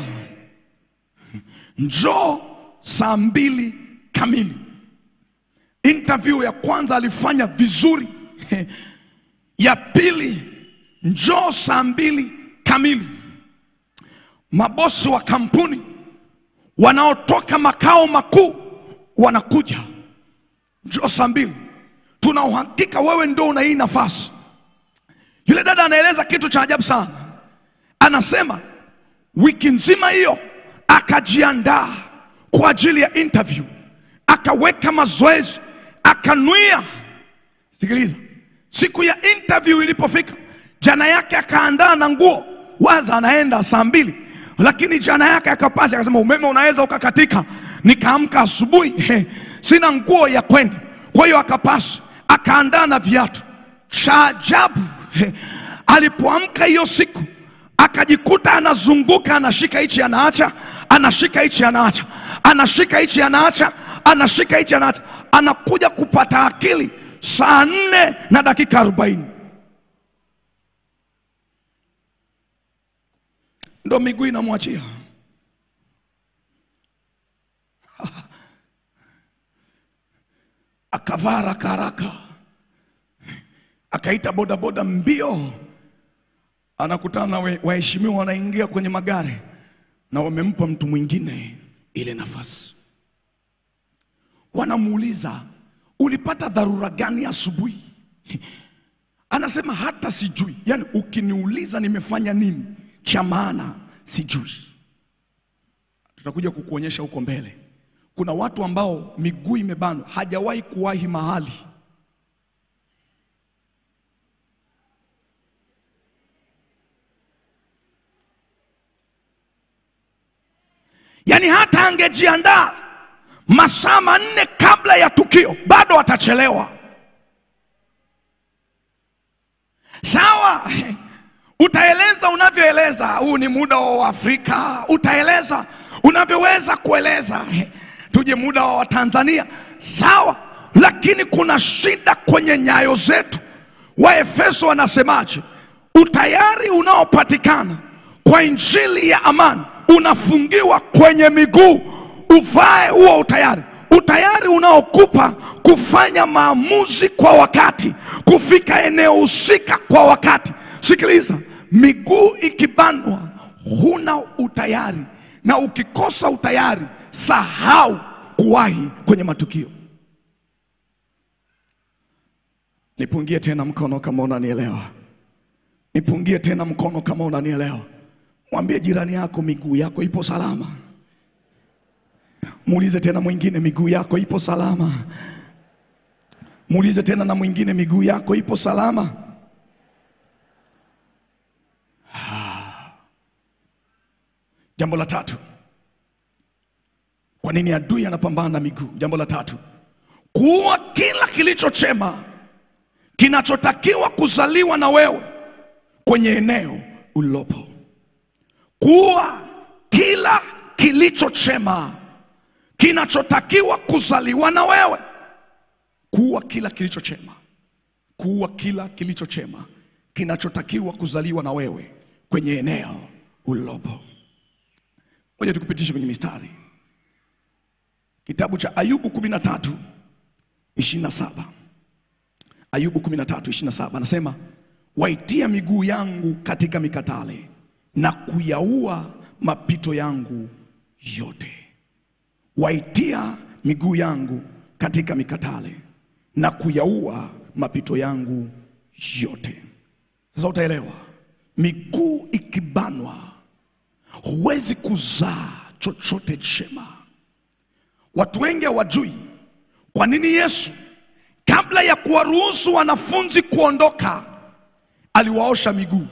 njoo saa mbili kamili. Interview ya kwanza alifanya vizuri, ya pili njoo saa mbili kamili. Mabosi wa kampuni wanaotoka makao makuu wanakuja, njoo saa mbili tuna uhakika wewe ndio una hii nafasi. Yule dada anaeleza kitu cha ajabu sana, anasema wiki nzima hiyo akajiandaa kwa ajili ya interview, akaweka mazoezi, akanuia. Sikiliza, siku ya interview ilipofika, jana yake akaandaa na nguo, waza anaenda saa mbili, lakini jana yake akapasi, akasema umeme unaweza ukakatika. Nikaamka asubuhi, sina nguo ya kwenda, kwa hiyo akapasi akaandaa na viatu. Cha ajabu alipoamka hiyo siku akajikuta anazunguka, anashika hichi anaacha, anashika hichi anaacha, anashika hichi anaacha, anashika hichi anaacha, anakuja kupata akili saa nne na dakika arobaini ndo miguu inamwachia. akavaa haraka haraka, akaita bodaboda mbio, anakutana na we- waheshimiwa wanaingia kwenye magari na wamempa mtu mwingine ile nafasi. Wanamuuliza, ulipata dharura gani asubuhi? Anasema hata sijui, yaani ukiniuliza nimefanya nini cha maana sijui. Tutakuja kukuonyesha huko mbele. Kuna watu ambao miguu imebanwa, hajawahi kuwahi mahali. Yaani hata angejiandaa masaa manne kabla ya tukio, bado atachelewa. Sawa, utaeleza unavyoeleza, huu ni muda wa Afrika, utaeleza unavyoweza kueleza. Tuje muda wa Tanzania, sawa, lakini kuna shida kwenye nyayo zetu. Waefeso wanasemaje? Utayari unaopatikana kwa injili ya amani unafungiwa kwenye miguu. Uvae huo utayari, utayari unaokupa kufanya maamuzi kwa wakati, kufika eneo husika kwa wakati. Sikiliza, miguu ikibanwa, huna utayari, na ukikosa utayari, sahau kuwahi kwenye matukio. Nipungie tena mkono kama unanielewa. Nipungie tena mkono kama unanielewa. Mwambie jirani yako miguu yako ipo salama. Muulize tena mwingine miguu yako ipo salama. Muulize tena na mwingine miguu yako ipo salama. Ah. Jambo la tatu. Kwa nini adui anapambana na miguu? Jambo la tatu. Kuua kila kilicho chema kinachotakiwa kuzaliwa na wewe kwenye eneo ulilopo. Kuua kila kilicho chema kinachotakiwa kuzaliwa na wewe. Kuua kila kilicho chema, kuua kila kilicho chema kinachotakiwa kuzaliwa na wewe kwenye eneo ulilopo. Ngoja tukupitishe kwenye mistari. Kitabu cha Ayubu 13 27. Ayubu 13 27 anasema, waitia miguu yangu katika mikatale na kuyaua mapito yangu yote. Waitia miguu yangu katika mikatale na kuyaua mapito yangu yote. Sasa utaelewa, miguu ikibanwa, huwezi kuzaa chochote chema. Watu wengi hawajui kwa nini Yesu kabla ya kuwaruhusu wanafunzi kuondoka aliwaosha miguu.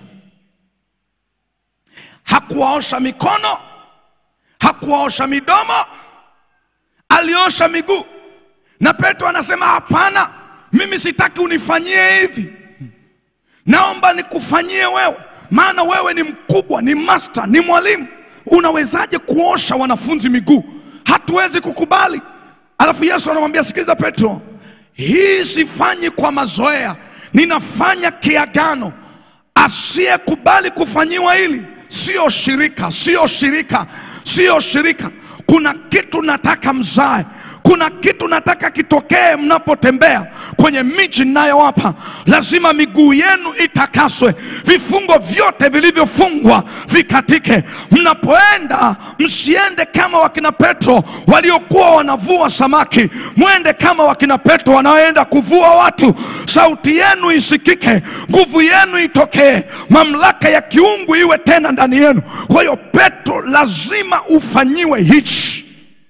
Hakuwaosha mikono, hakuwaosha midomo, aliosha miguu. Na Petro anasema hapana, mimi sitaki unifanyie hivi, naomba nikufanyie wewe, maana wewe ni mkubwa, ni master, ni mwalimu. Unawezaje kuosha wanafunzi miguu? Hatuwezi kukubali. Alafu Yesu anamwambia sikiliza, Petro, hii sifanyi kwa mazoea, ninafanya kiagano. Asiyekubali kufanyiwa hili sio shirika, sio shirika, sio shirika. Kuna kitu nataka mzae, kuna kitu nataka kitokee mnapotembea kwenye miji ninayowapa. Lazima miguu yenu itakaswe, vifungo vyote vilivyofungwa vikatike. Mnapoenda msiende kama wakina Petro waliokuwa wanavua samaki, mwende kama wakina Petro wanaoenda kuvua watu. Sauti yenu isikike, nguvu yenu itokee, mamlaka ya kiungu iwe tena ndani yenu. Kwa hiyo Petro, lazima ufanyiwe hichi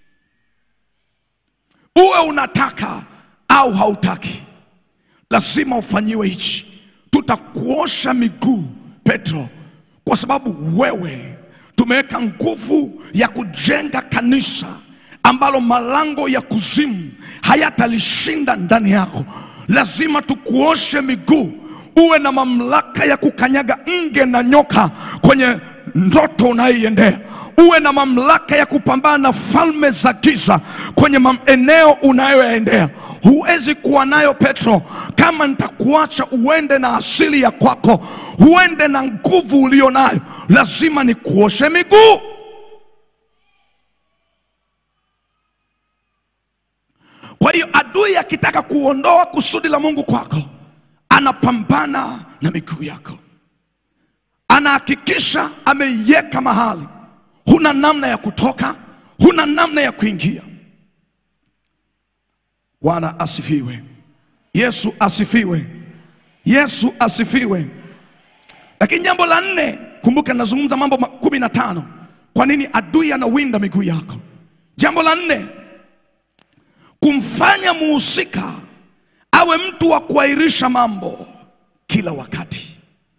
uwe unataka au hautaki, lazima ufanyiwe hichi. Tutakuosha miguu Petro, kwa sababu wewe tumeweka nguvu ya kujenga kanisa ambalo malango ya kuzimu hayatalishinda ndani yako. Lazima tukuoshe miguu, uwe na mamlaka ya kukanyaga nge na nyoka kwenye ndoto unayoiendea uwe na mamlaka ya kupambana na falme za giza kwenye eneo unayoyaendea. Huwezi kuwa nayo Petro kama nitakuacha uende na asili ya kwako, uende na nguvu ulio nayo. Lazima nikuoshe miguu. Kwa hiyo adui akitaka kuondoa kusudi la Mungu kwako, anapambana na miguu yako, anahakikisha ameiweka mahali huna namna ya kutoka, huna namna ya kuingia. Bwana asifiwe, Yesu asifiwe, Yesu asifiwe. Lakini jambo la nne, kumbuka nazungumza mambo kumi na tano. Kwa nini adui anawinda miguu yako? Jambo la nne, kumfanya muhusika awe mtu wa kuahirisha mambo kila wakati,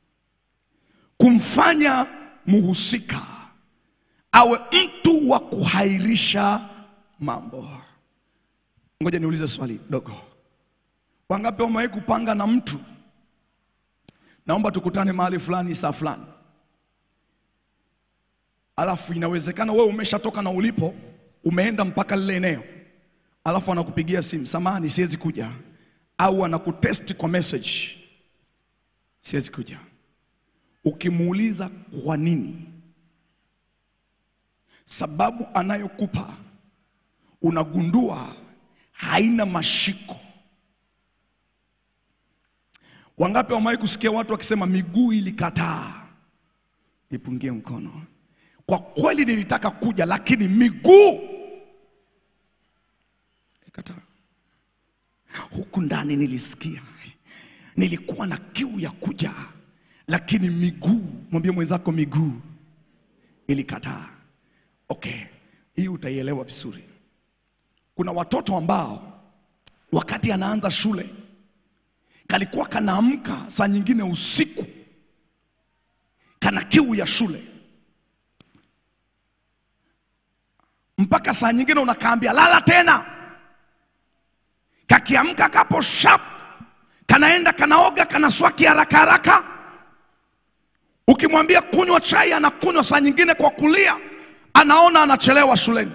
kumfanya muhusika awe mtu wa kuhairisha mambo. Ngoja niulize swali dogo. Wangapi wamewahi kupanga na mtu, naomba tukutane mahali fulani saa fulani, alafu inawezekana wewe umeshatoka na ulipo, umeenda mpaka lile eneo, alafu anakupigia simu, samani, siwezi kuja, au anakutest kwa message, siwezi kuja. Ukimuuliza kwa nini, sababu anayokupa unagundua haina mashiko. Wangapi wamewahi kusikia watu wakisema miguu ilikataa? Nipungie mkono. Kwa kweli nilitaka kuja, lakini miguu ilikataa. Huku ndani nilisikia, nilikuwa na kiu ya kuja, lakini miguu, mwambie mwenzako, miguu ilikataa. Okay, hii utaielewa vizuri. Kuna watoto ambao wakati anaanza shule kalikuwa kanaamka saa nyingine usiku, kana kiu ya shule, mpaka saa nyingine unakaambia lala tena, kakiamka kapo sharp, kanaenda kanaoga, kanaswaki haraka haraka. Ukimwambia kunywa chai, anakunywa saa nyingine kwa kulia, anaona anachelewa shuleni.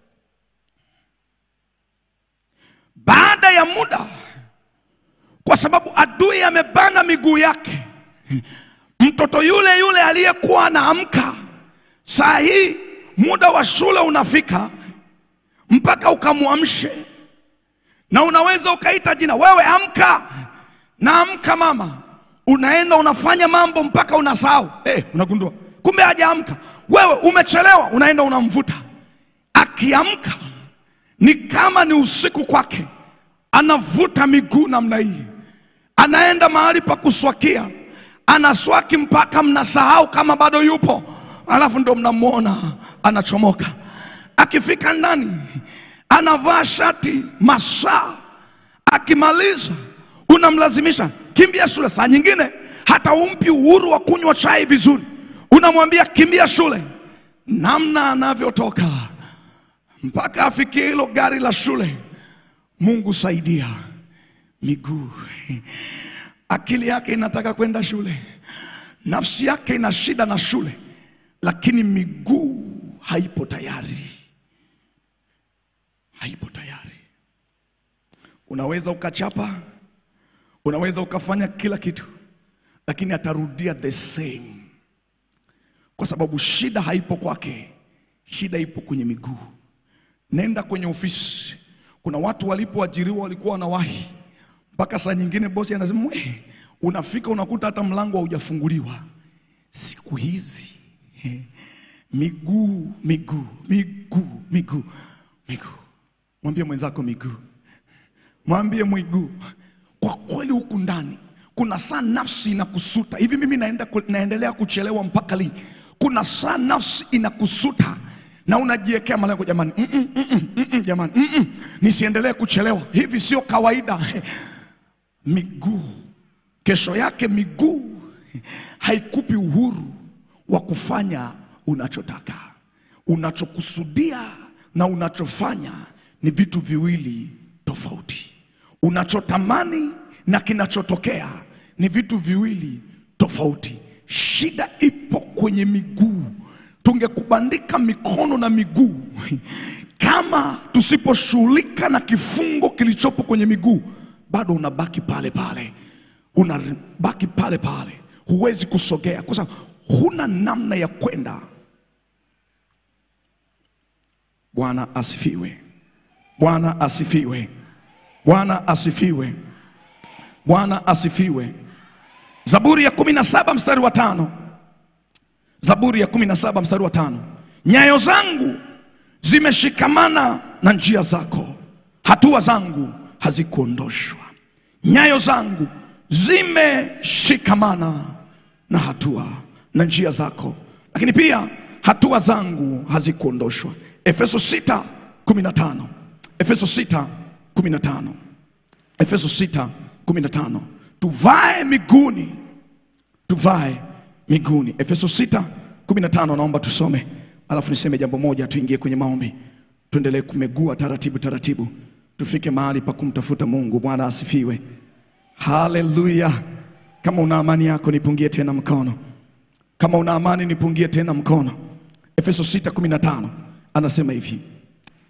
Baada ya muda kwa sababu adui amebana miguu yake. Mtoto yule yule aliyekuwa anaamka, saa hii muda wa shule unafika, mpaka ukamwamshe, na unaweza ukaita jina, wewe amka, naamka mama. Unaenda unafanya mambo mpaka unasahau, eh, unagundua kumbe hajaamka. Wewe umechelewa, unaenda unamvuta. Akiamka ni kama ni usiku kwake, anavuta miguu namna hii anaenda mahali pa kuswakia, anaswaki mpaka mnasahau kama bado yupo, alafu ndo mnamwona anachomoka. Akifika ndani anavaa shati masaa, akimaliza unamlazimisha kimbia shule. Saa nyingine hata umpi uhuru wa kunywa chai vizuri, unamwambia kimbia shule. Namna anavyotoka mpaka afikie hilo gari la shule, Mungu saidia miguu. Akili yake inataka kwenda shule, nafsi yake ina shida na shule, lakini miguu haipo tayari, haipo tayari. Unaweza ukachapa, unaweza ukafanya kila kitu, lakini atarudia the same, kwa sababu shida haipo kwake, shida ipo kwenye miguu. Nenda kwenye ofisi, kuna watu walipoajiriwa walikuwa wanawahi mpaka saa nyingine bosi anasema we, unafika unakuta hata mlango haujafunguliwa. Siku hizi eh, miguu miguu miguu miguu miguu. Mwambie mwenzako miguu, mwambie miguu. Kwa kweli huku ndani kuna saa nafsi inakusuta hivi, mimi naenda, ku- naendelea kuchelewa mpaka lini? Kuna saa nafsi inakusuta na unajiwekea malengo jamani, mm -mm, mm -mm, mm -mm, jamani mm -mm, nisiendelee kuchelewa. Hivi sio kawaida miguu. Kesho yake miguu haikupi uhuru wa kufanya unachotaka. Unachokusudia na unachofanya ni vitu viwili tofauti. Unachotamani na kinachotokea ni vitu viwili tofauti. Shida ipo kwenye miguu. Tungekubandika mikono na miguu kama tusiposhughulika na kifungo kilichopo kwenye miguu, bado unabaki pale pale, unabaki pale pale, huwezi kusogea kwa sababu huna namna ya kwenda. Bwana asifiwe! Bwana asifiwe! Bwana asifiwe! Bwana asifiwe! Zaburi ya kumi na saba mstari wa tano. Zaburi ya kumi na saba mstari wa tano. Nyayo zangu zimeshikamana na njia zako, hatua zangu hazikuondoshwa. Nyayo zangu zimeshikamana na hatua na njia zako, lakini pia hatua zangu hazikuondoshwa. Efeso 6 15. Efeso 6 15. Efeso 6 15. Tuvae miguuni, tuvae miguuni. Efeso 6 15, naomba tusome, alafu niseme jambo moja, tuingie kwenye maombi, tuendelee kumegua taratibu taratibu, tufike mahali pa kumtafuta Mungu. Bwana asifiwe, haleluya. Kama una amani yako nipungie tena mkono, kama una amani nipungie tena mkono. Efeso 6 15 anasema hivi,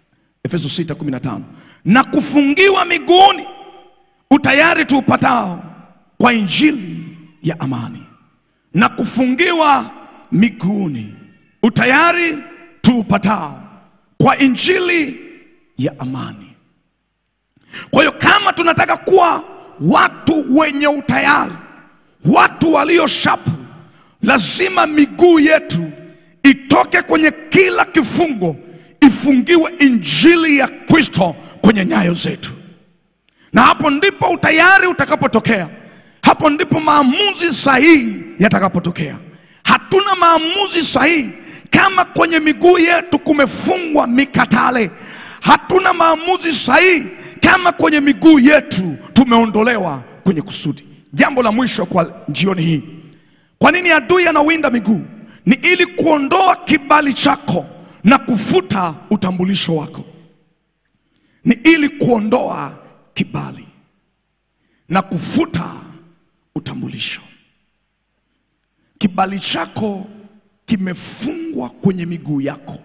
Efeso 6:15 na kufungiwa miguuni utayari tuupatao kwa injili ya amani, na kufungiwa miguuni utayari tuupatao kwa injili ya amani. Kwa hiyo kama tunataka kuwa watu wenye utayari, watu walio shapu, lazima miguu yetu itoke kwenye kila kifungo, ifungiwe injili ya Kristo kwenye nyayo zetu, na hapo ndipo utayari utakapotokea. Hapo ndipo maamuzi sahihi yatakapotokea. Hatuna maamuzi sahihi kama kwenye miguu yetu kumefungwa mikatale. Hatuna maamuzi sahihi kama kwenye miguu yetu tumeondolewa kwenye kusudi. Jambo la mwisho kwa jioni hii, kwa nini adui anawinda miguu? Ni ili kuondoa kibali chako na kufuta utambulisho wako. Ni ili kuondoa kibali na kufuta utambulisho. Kibali chako kimefungwa kwenye miguu yako.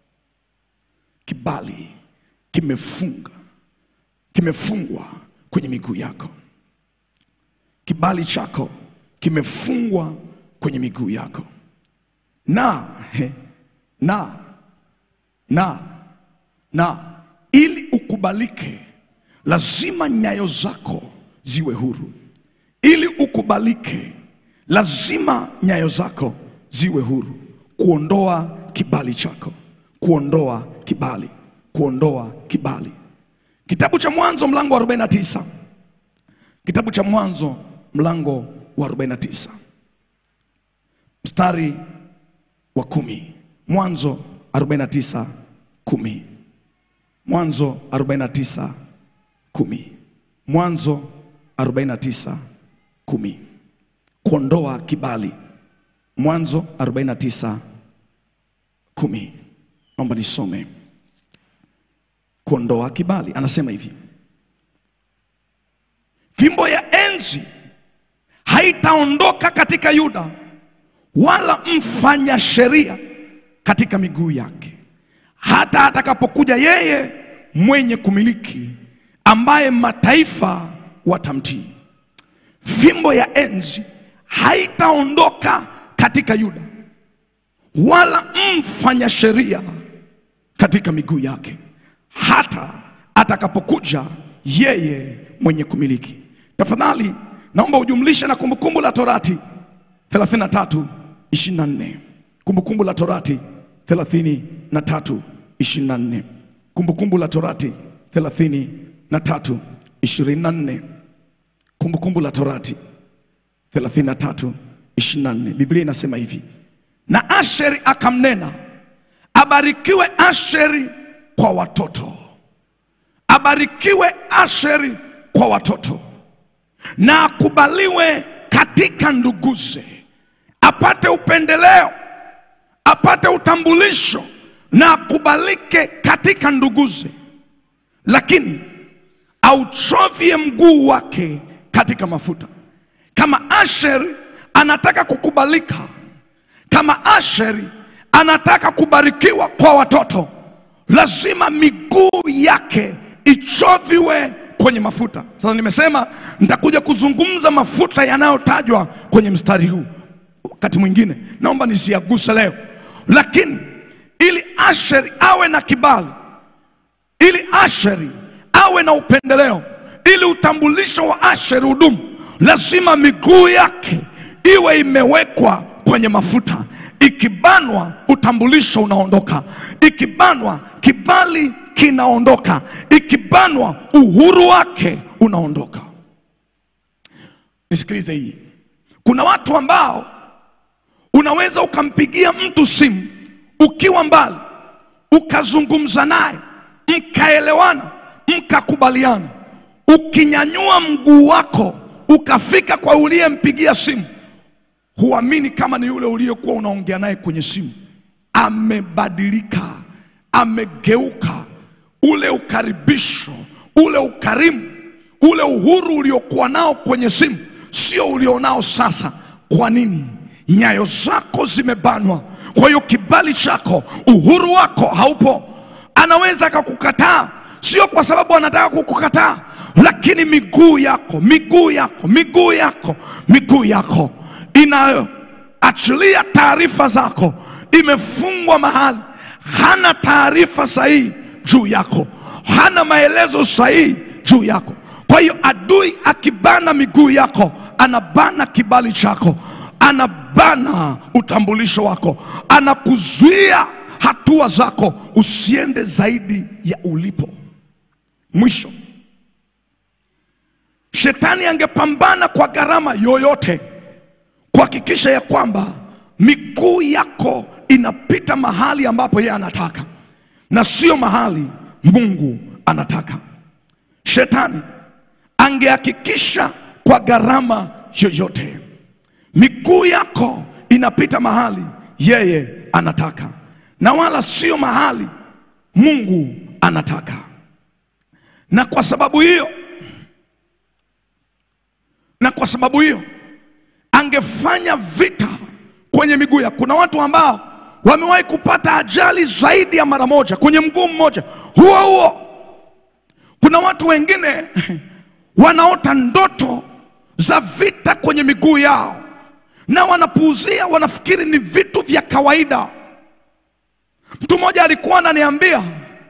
Kibali kimefunga kimefungwa kwenye miguu yako. Kibali chako kimefungwa kwenye miguu yako, na he, na na na ili ukubalike, lazima nyayo zako ziwe huru. Ili ukubalike, lazima nyayo zako ziwe huru, kuondoa kibali chako, kuondoa kibali, kuondoa kibali. Kitabu cha Mwanzo mlango wa 49. Kitabu cha Mwanzo mlango wa 49 mstari wa kumi. Mwanzo 49 kumi. Mwanzo 49 kumi. Mwanzo 49 kumi. Kuondoa kibali. Mwanzo 49 kumi. Naomba nisome kuondoa kibali. Anasema hivi, fimbo ya enzi haitaondoka katika Yuda, wala mfanya sheria katika miguu yake, hata atakapokuja yeye mwenye kumiliki, ambaye mataifa watamtii. Fimbo ya enzi haitaondoka katika Yuda, wala mfanya sheria katika miguu yake hata atakapokuja yeye mwenye kumiliki. Tafadhali naomba ujumlishe na Kumbukumbu la Torati 33 24. Kumbukumbu la Torati 33 24. Kumbukumbu la Torati 33 24. Kumbukumbu la Torati 33 24. Biblia inasema hivi, na Asheri akamnena, abarikiwe Asheri kwa watoto, abarikiwe Asheri kwa watoto, na akubaliwe katika nduguze, apate upendeleo, apate utambulisho, na akubalike katika nduguze, lakini auchovye mguu wake katika mafuta. Kama Asheri anataka kukubalika, kama Asheri anataka kubarikiwa kwa watoto lazima miguu yake ichoviwe kwenye mafuta. Sasa nimesema nitakuja kuzungumza mafuta yanayotajwa kwenye mstari huu wakati mwingine, naomba nisiaguse leo, lakini ili Asheri awe na kibali, ili Asheri awe na upendeleo, ili utambulisho wa Asheri udumu, lazima miguu yake iwe imewekwa kwenye mafuta. Ikibanwa utambulisho unaondoka, ikibanwa kibali kinaondoka, ikibanwa uhuru wake unaondoka. Nisikilize hii, kuna watu ambao unaweza ukampigia mtu simu ukiwa mbali, ukazungumza naye, mkaelewana, mkakubaliana, ukinyanyua mguu wako ukafika kwa uliyempigia simu huamini kama ni yule uliyekuwa unaongea naye kwenye simu. Amebadilika, amegeuka. Ule ukaribisho, ule ukarimu, ule uhuru uliokuwa nao kwenye simu sio ulionao sasa. Kwa nini? Nyayo zako zimebanwa. Kwa hiyo kibali chako, uhuru wako haupo. anaweza akakukataa, sio kwa sababu anataka kukukataa, lakini miguu yako, miguu yako, miguu yako, miguu yako inayoachilia taarifa zako imefungwa mahali, hana taarifa sahihi juu yako, hana maelezo sahihi juu yako. Kwa hiyo adui akibana miguu yako, anabana kibali chako, anabana utambulisho wako, anakuzuia hatua zako usiende zaidi ya ulipo. Mwisho, shetani angepambana kwa gharama yoyote kuhakikisha ya kwamba miguu yako inapita mahali ambapo yeye anataka na sio mahali Mungu anataka. Shetani angehakikisha kwa gharama yoyote miguu yako inapita mahali yeye anataka na wala sio mahali Mungu anataka. Na kwa sababu hiyo, na kwa sababu hiyo angefanya vita kwenye miguu yako. Kuna watu ambao wamewahi kupata ajali zaidi ya mara moja kwenye mguu mmoja huo huo. Kuna watu wengine wanaota ndoto za vita kwenye miguu yao na wanapuuzia, wanafikiri ni vitu vya kawaida. Mtu mmoja alikuwa ananiambia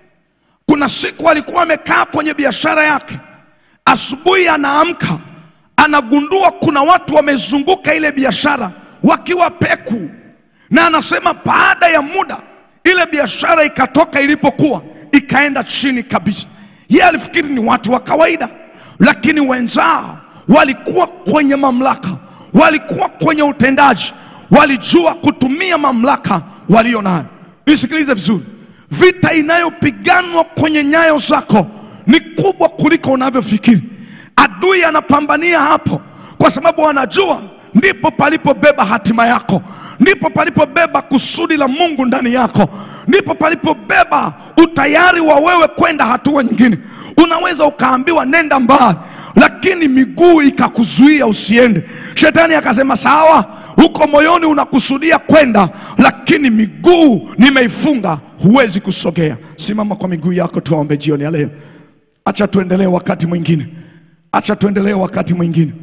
kuna siku alikuwa amekaa kwenye biashara yake, asubuhi anaamka anagundua kuna watu wamezunguka ile biashara wakiwa peku, na anasema baada ya muda ile biashara ikatoka ilipokuwa ikaenda chini kabisa. Yeye alifikiri ni watu wa kawaida, lakini wenzao walikuwa kwenye mamlaka, walikuwa kwenye utendaji, walijua kutumia mamlaka walio nayo. Nisikilize vizuri, vita inayopiganwa kwenye nyayo zako ni kubwa kuliko unavyofikiri. Adui anapambania hapo, kwa sababu anajua ndipo palipobeba hatima yako, ndipo palipobeba kusudi la Mungu ndani yako, ndipo palipobeba utayari wa wewe kwenda hatua nyingine. Unaweza ukaambiwa nenda mbali, lakini miguu ikakuzuia usiende. Shetani akasema sawa, huko moyoni unakusudia kwenda, lakini miguu nimeifunga, huwezi kusogea. Simama kwa miguu yako, tuombe jioni ya leo. Acha tuendelee wakati mwingine, acha tuendelee wakati mwingine.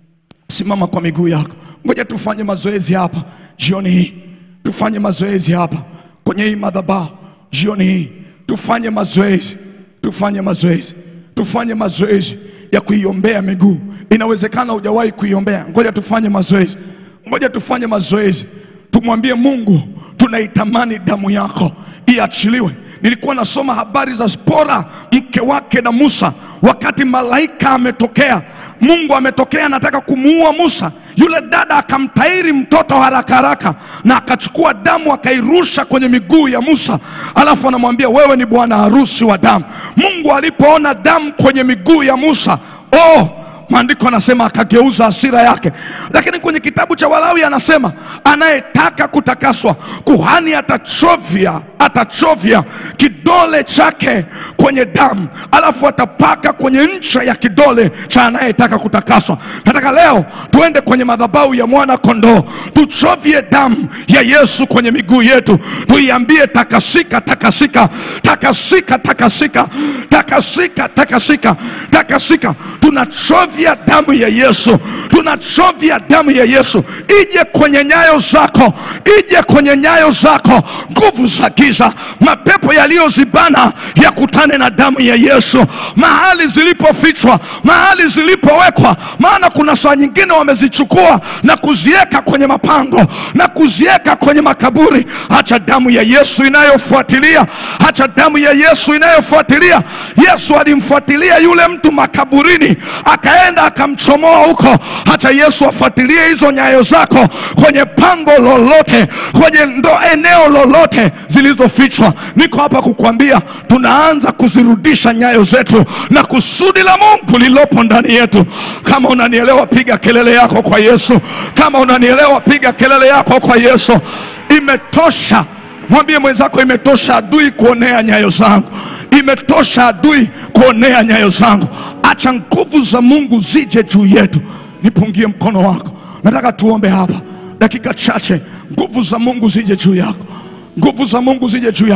Simama kwa miguu yako, ngoja tufanye mazoezi hapa jioni hii, tufanye mazoezi hapa kwenye hii madhabahu jioni hii, tufanye mazoezi, tufanye mazoezi, tufanye mazoezi ya kuiombea miguu. Inawezekana hujawahi kuiombea, ngoja tufanye mazoezi, ngoja tufanye mazoezi, tumwambie Mungu tunaitamani damu yako iachiliwe. Nilikuwa nasoma habari za Spora mke wake na Musa, wakati malaika ametokea, Mungu ametokea, anataka kumuua Musa. Yule dada akamtairi mtoto haraka haraka na akachukua damu akairusha kwenye miguu ya Musa, alafu anamwambia wewe ni bwana harusi wa damu. Mungu alipoona damu kwenye miguu ya Musa, oh, maandiko anasema akageuza hasira yake. Lakini kwenye kitabu cha Walawi anasema anayetaka kutakaswa, kuhani atachovya atachovya kidole chake kwenye damu, alafu atapaka kwenye ncha ya kidole cha anayetaka kutakaswa. Nataka leo tuende kwenye madhabahu ya mwana kondoo, tuchovye damu ya Yesu kwenye miguu yetu, tuiambie takasika, takasika, takasika, takasika, takasika, takasika, takasika. Tunachovya damu ya Yesu, tunachovya damu ya Yesu ije kwenye nyayo zako, ije kwenye nyayo zako, nguvu za giza, mapepo yaliyozibana yakutane na damu ya Yesu mahali zilipofichwa, mahali zilipowekwa. Maana kuna saa nyingine wamezichukua na kuziweka kwenye mapango na kuziweka kwenye makaburi. Hacha damu ya Yesu inayofuatilia, hacha damu ya Yesu inayofuatilia. Yesu alimfuatilia yule mtu makaburini, akaenda akamchomoa huko. Hacha Yesu afuatilie hizo nyayo zako kwenye pango lolote, kwenye ndo eneo lolote zilizofichwa. Niko hapa kukwambia tunaanza kuzirudisha nyayo zetu na kusudi la Mungu lililopo ndani yetu. Kama unanielewa, piga kelele yako kwa Yesu. Kama unanielewa, piga kelele yako kwa Yesu. Imetosha. Mwambie mwenzako, imetosha adui kuonea nyayo zangu, imetosha adui kuonea nyayo zangu. Acha nguvu za Mungu zije juu yetu. Nipungie mkono wako, nataka tuombe hapa dakika chache. Nguvu za Mungu zije juu yako, nguvu za Mungu zije juu yako.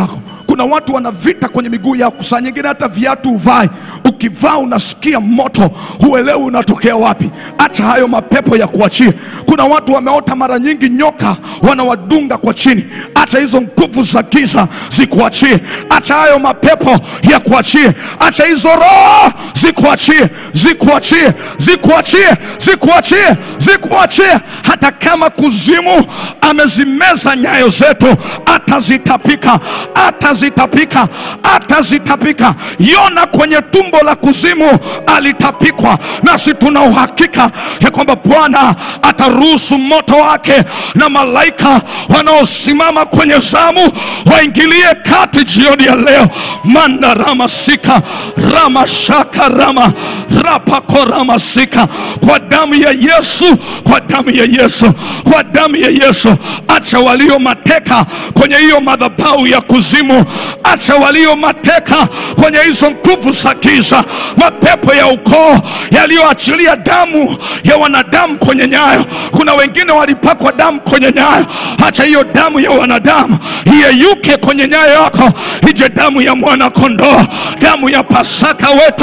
Kuna watu wana vita kwenye miguu yao, saa nyingine hata viatu uvai, ukivaa unasikia moto, huelewi unatokea wapi. Acha hayo mapepo ya kuachie. Kuna watu wameota mara nyingi nyoka wanawadunga kwa chini, acha hizo nguvu za giza zikuachie. Acha hayo mapepo ya kuachie, acha hizo roho zikuachie, zikuachie, zikuachie, zikuachie, zikuachie. Hata kama kuzimu amezimeza nyayo zetu, atazitapika, atazitapika, atazitapika. Yona kwenye tumbo la kuzimu alitapikwa, nasi tuna uhakika ya kwamba Bwana ataruhusu moto wake na malaika wanaosimama kwenye zamu waingilie kati jioni ya leo. manda ramasika ramashaka rama rapako ramasika kwa damu ya Yesu, kwa damu ya Yesu, kwa damu ya Yesu. Acha walio mateka kwenye hiyo madhabahu ya kuzimu, acha walio mateka kwenye hizo nguvu za giza, mapepo ya ukoo yaliyoachilia damu ya wanadamu kwenye nyayo. Kuna wengine walipakwa damu kwenye nyayo, acha hiyo damu ya wanadamu iyeyuke kwenye nyayo yako, ije damu ya mwana kondoo, damu ya Pasaka wetu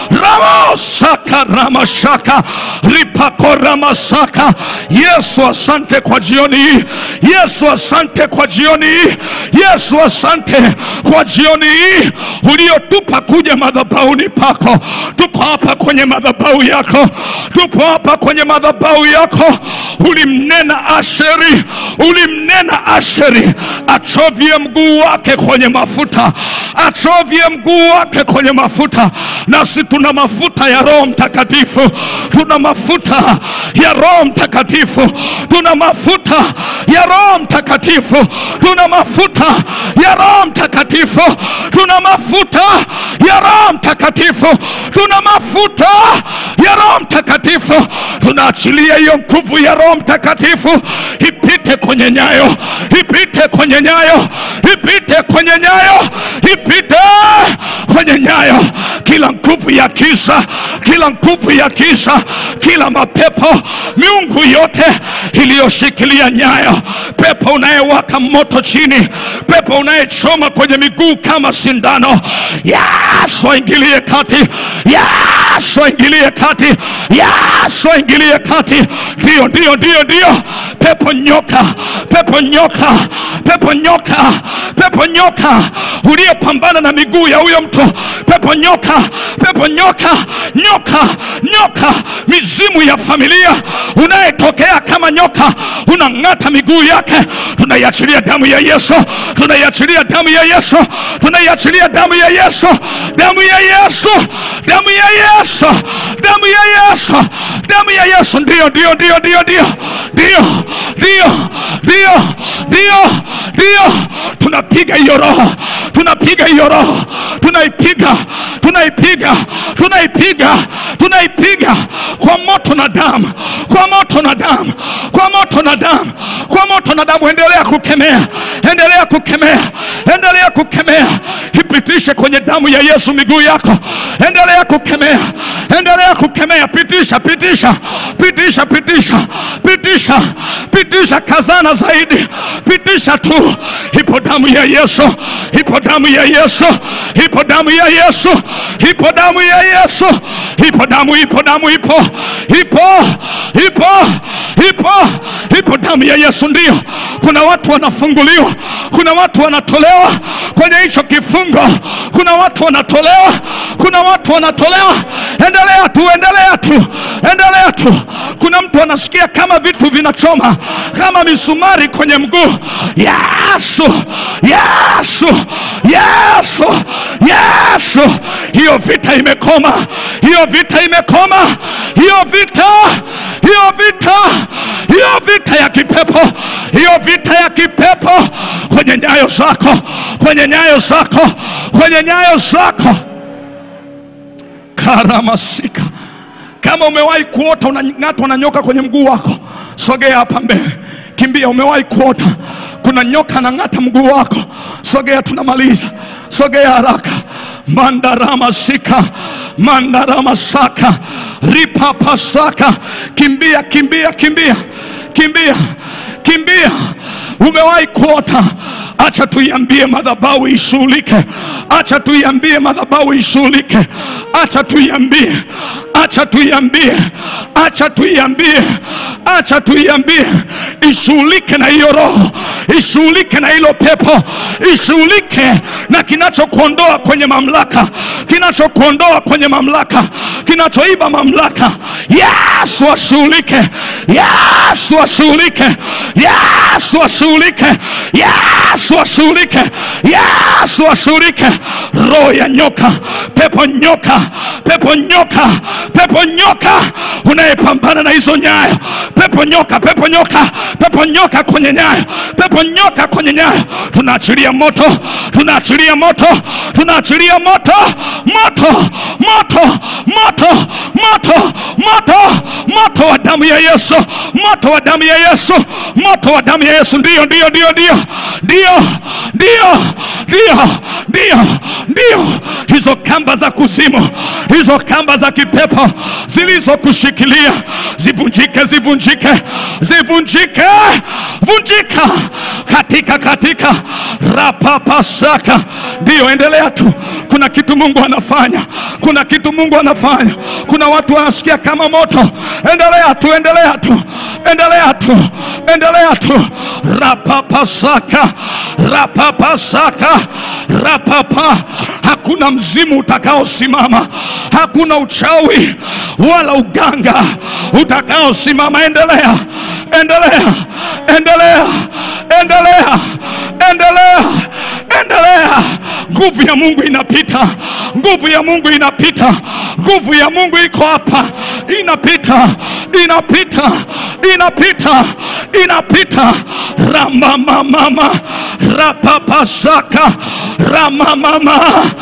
ramosaka ramashaka ripako ramasaka. Yesu, asante kwa jioni hii. Yesu, asante kwa jioni hii. Yesu, asante kwa jioni hii uliotupa kuja madhabahuni pako. Tupo hapa kwenye madhabahu yako, tupo hapa kwenye madhabahu yako. Ulimnena Asheri, ulimnena Asheri achovye mguu wake kwenye mafuta, achovye mguu wake kwenye mafuta. Nasi tuna mafuta ya Roho Mtakatifu, tuna mafuta ya Roho Mtakatifu, tuna mafuta ya Roho Mtakatifu, tuna mafuta ya Roho Mtakatifu, tuna mafuta ya Roho Mtakatifu, tuna mafuta ya Roho Mtakatifu. Tunaachilia hiyo nguvu ya Roho Mtakatifu ipite kwenye nyayo, ipite kwenye nyayo, ipite kwenye nyayo, ipite kwenye nyayo. Kila nguvu ya giza, kila nguvu ya giza, kila mapepo, miungu yote iliyoshikilia nyayo, pepo unayewaka moto chini, pepo unayechoma kwenye miguu kama sindano, Yesu aingilie kati, Yesu aingilie kati, Yesu aingilie kati. Ndio, ndio, ndio, ndio, pepo nyoka, pepo nyoka, pepo nyoka, pepo nyoka uliyepambana na miguu ya huyo mtu, pepo nyoka, pepo nyoka, nyoka, nyoka, mizimu ya familia unayetokea kama nyoka, unang'ata miguu yake, tunaiachilia damu ya Yesu, tunaiachilia damu ya Yesu, tunaiachilia damu ya Yesu, damu ya Yesu, damu ya Yesu, damu ya Yesu, damu ya Yesu. Ndio, ndio, ndio, ndio, ndio, ndio, ndio, ndio, ndio, ndio, tunapiga hiyo roho, tunapiga hiyo roho, tunaipiga, tunaipiga, tunaipiga, tunaipiga kwa moto na damu, kwa moto na damu, kwa moto na damu, kwa moto na damu. Endelea kukemea, endelea kukemea, endelea kukemea, ipitishe kwenye damu ya Yesu miguu yako, endelea kukemea, endelea kukemea, pitisha, pitisha, pitisha, pitisha, pitisha, pitisha, kazana zaidi, pitisha tu. Ipo damu ya Yesu, ipo damu ya Yesu, ipo damu ya Yesu, ipo damu ya Yesu, ipo damu, ipo damu, ipo, ipo, ipo, ipo, ipo damu ya Yesu. Ndio, kuna watu wanafunguliwa, kuna watu wanatolewa kwenye hicho kifungo, kuna watu wanatolewa, kuna watu wanatolewa. Endelea tu, endelea tu, endelea tu. Kuna mtu anasikia kama vitu vinachoma, kama misumari kwenye mguu. Yesu, Yesu, Yesu, Yesu, hiyo vita imekoma, hiyo vita imekoma, hiyo vita, hiyo vita, hiyo vita ya kipepo, hiyo vita ya kipepo kwenye nyayo zako, kwenye nyayo zako, kwenye nyayo zako. Karamasika, kama umewahi kuota unang'atwa na nyoka kwenye mguu wako, sogea hapa mbele, kimbia. Umewahi kuota kuna nyoka anang'ata mguu wako, sogea, tunamaliza. Sogea haraka. mandaramasika mandaramasaka ripapasaka, kimbia, kimbia, kimbia, kimbia, kimbia. Umewahi kuota acha tuiambie madhabahu ishughulike, acha tuiambie madhabahu ishughulike, acha tuiambie, acha tuiambie, acha tuiambie, acha tuiambie ishughulike na hiyo roho, ishughulike na hilo pepo, ishughulike na kinachokuondoa kwenye mamlaka, kinachokuondoa kwenye mamlaka, kinachoiba mamlaka. Yesu ashughulike, Yesu ashughulike, Yesu ashughulike, Yesu ashughulike, Yesu ashughulike. Roho ya nyoka, pepo nyoka, pepo nyoka, pepo nyoka unayepambana na hizo nyayo, pepo nyoka, pepo nyoka, pepo nyoka kwenye nyayo, pepo nyoka kwenye nyayo, tunaachilia moto, tunaachilia moto, tunaachilia moto, moto, moto, moto, moto, moto, moto wa damu ya Yesu, moto wa damu ya Yesu, moto wa damu ya Yesu. Ndio, ndio, ndio, ndio, ndio, ndio, ndio, ndio, ndio, hizo kamba za kuzimu, hizo kamba za kipepo zilizokushikilia zivunjike, zivunjike, zivunjike, vunjika katika katika rapapasaka. Ndio, endelea tu. Kuna kitu Mungu anafanya, kuna kitu Mungu anafanya. Kuna watu wanasikia kama moto. Endelea tu, endelea tu, endelea tu, endelea tu. Rapapasaka, rapapasaka, rapapa. Hakuna mzimu utakaosimama, hakuna uchawi wala uganga utakaosimama. Endelea, endelea, endelea, endelea, endelea, endelea. Nguvu ya Mungu inapita, nguvu ya Mungu inapita, nguvu ya Mungu iko hapa, inapita, inapita, inapita, inapita. Ramamamama, rapapasaka, ramamama,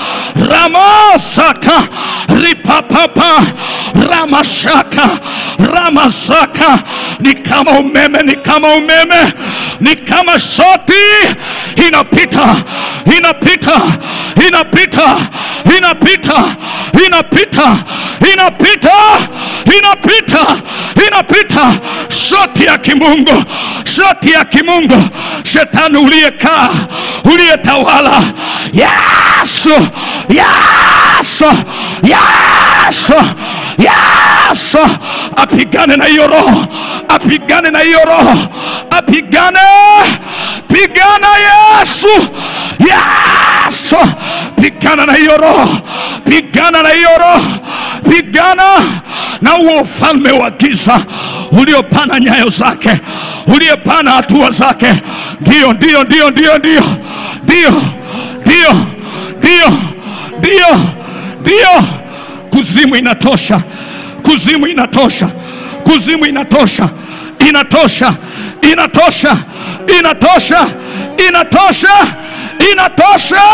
ramasaka, ripapapa, ramashaka, ramasaka. Ni kama umeme, ni kama umeme, ni kama shoti inapita, inapita, inapita, inapita, inapita, inapita, inapita, inapita. Shoti ya kimungu, shoti ya kimungu. Shetani uliyekaa, uliyetawala, Yesu, Yesu, Yesu, Yesu apigane na hiyo roho, apigane na hiyo roho, apigane, pigana Yesu, Yesu, pigana na hiyo roho, pigana na hiyo roho, pigana na huo ufalme wa giza uliopana nyayo zake, uliopana hatua zake. Ndio, ndio, ndio, ndio, ndio, ndio, ndio, ndio, ndio, ndio. Kuzimu inatosha, kuzimu inatosha, kuzimu inatosha, inatosha, inatosha, inatosha, inatosha, inatosha.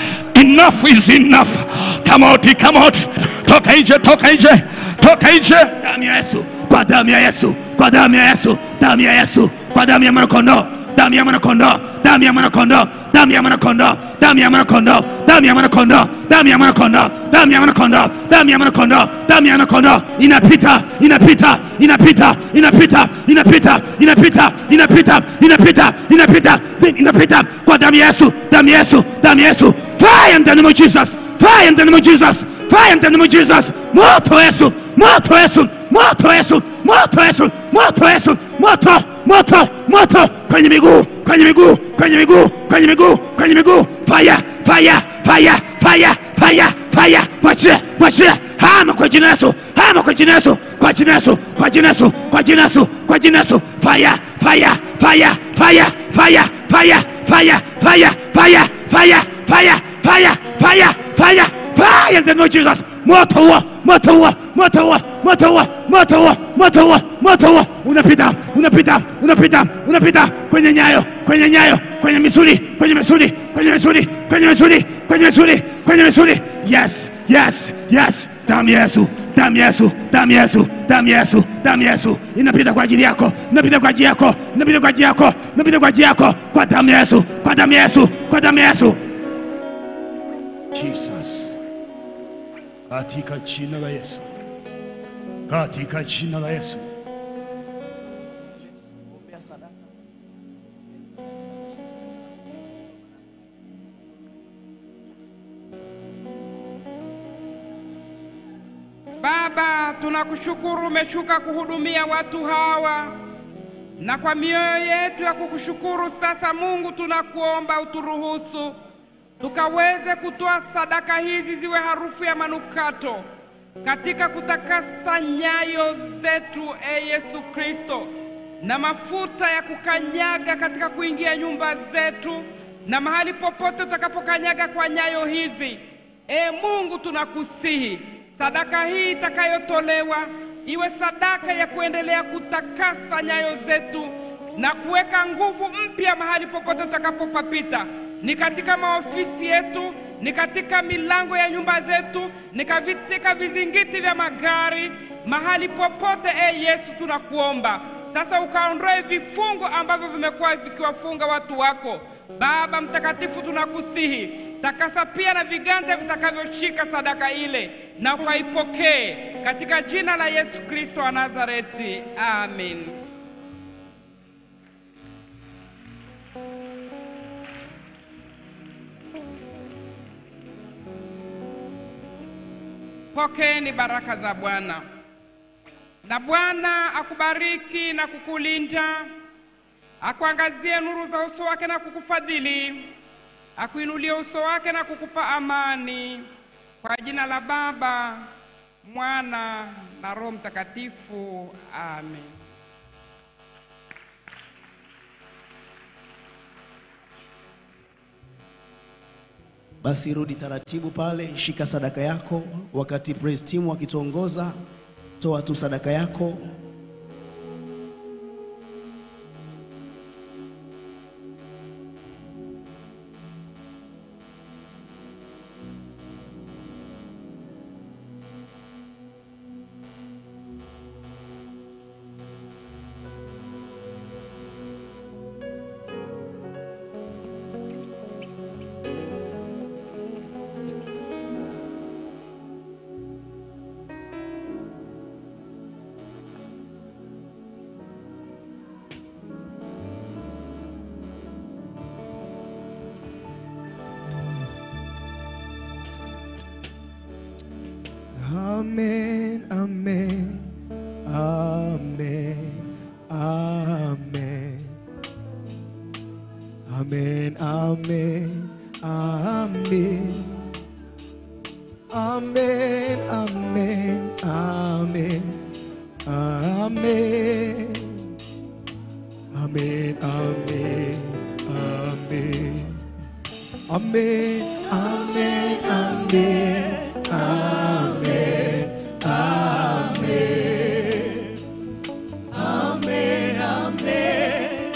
Enough is enough. Come out, come out. Toka nje, toka nje, toka nje. damu ya Yesu, kwa damu ya Yesu, kwa damu ya Yesu, damu ya Yesu, kwa damu ya mwanakondoo, damu ya mwanakondoo, damu ya mwanakondoo, damu ya mwanakondoo, damu ya mwanakondoo, damu ya mwanakondoo, damu ya mwanakondoo, damu ya mwanakondoo, damu ya mwanakondoo, damu ya mwanakondoo inapita, inapita, inapita, inapita, inapita, inapita, inapita, inapita, inapita, inapita kwa damu ya Yesu, damu ya Yesu, damu ya Yesu. Fire in the name of Jesus. Fire in the name of Jesus. Fire in the name of Jesus. Moto Yesu, moto Yesu, moto Yesu, moto Yesu, moto Yesu, moto, moto, moto kwenye miguu, kwenye miguu, kwenye miguu, kwenye miguu, kwenye miguu. Fire, fire, fire, fire, fire, fire. Mwachie, mwachie. Hama kwa jina Yesu, hama kwa jina Yesu, kwa jina Yesu, kwa jina Yesu, kwa jina Yesu, kwa jina Yesu. Fire, fire, fire, fire, fire, fire, fire, fire, fire, fire, fire, fire, fire, fire, fire in the name of Jesus. Moto huo, moto huo, moto huo, moto huo, moto huo, moto huo, moto huo unapita, unapita, unapita, unapita kwenye nyayo, kwenye nyayo, kwenye misuli, kwenye misuli, kwenye misuli, kwenye misuli, kwenye misuli, kwenye misuli. Yes, yes, yes. Damu ya Yesu, damu ya Yesu, damu ya Yesu, damu ya Yesu, damu ya Yesu inapita kwa ajili yako, inapita kwa ajili yako, inapita kwa ajili yako, inapita kwa ajili yako, kwa damu ya Yesu, kwa damu ya Yesu, kwa damu ya Yesu. Jesus. Katika jina la Yesu. Katika jina la Yesu. Baba, tunakushukuru umeshuka kuhudumia watu hawa, na kwa mioyo yetu ya kukushukuru sasa, Mungu, tunakuomba uturuhusu tukaweze kutoa sadaka hizi ziwe harufu ya manukato katika kutakasa nyayo zetu, e Yesu Kristo, na mafuta ya kukanyaga katika kuingia nyumba zetu na mahali popote utakapokanyaga kwa nyayo hizi. E Mungu, tunakusihi sadaka hii itakayotolewa iwe sadaka ya kuendelea kutakasa nyayo zetu na kuweka nguvu mpya mahali popote utakapopapita, ni katika maofisi yetu, ni katika milango ya nyumba zetu, ni katika vizingiti vya magari, mahali popote. E Yesu, tunakuomba sasa ukaondoe vifungo ambavyo vimekuwa vikiwafunga watu wako. Baba Mtakatifu, tunakusihi takasa pia na viganja vitakavyoshika sadaka ile, na ukaipokee katika jina la Yesu Kristo wa Nazareti, amen. Pokeeni baraka za Bwana. Na Bwana akubariki na kukulinda, akuangazie nuru za uso wake na kukufadhili, akuinulie uso wake na kukupa amani. Kwa jina la Baba, Mwana na Roho Mtakatifu, amen. Basi rudi taratibu pale, shika sadaka yako. Wakati praise team wakituongoza, toa tu sadaka yako. Amen, amen, amen, amen. Amen, amen, amen. Amen, amen, amen. Amen. Amen, amen, amen. Amen, amen, amen, amen, amen. Amen, amen,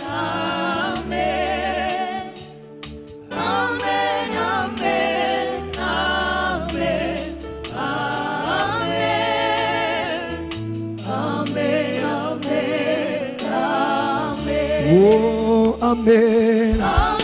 amen. Amen, amen, amen, amen. Amen, amen, amen. Oh, amen. Amen.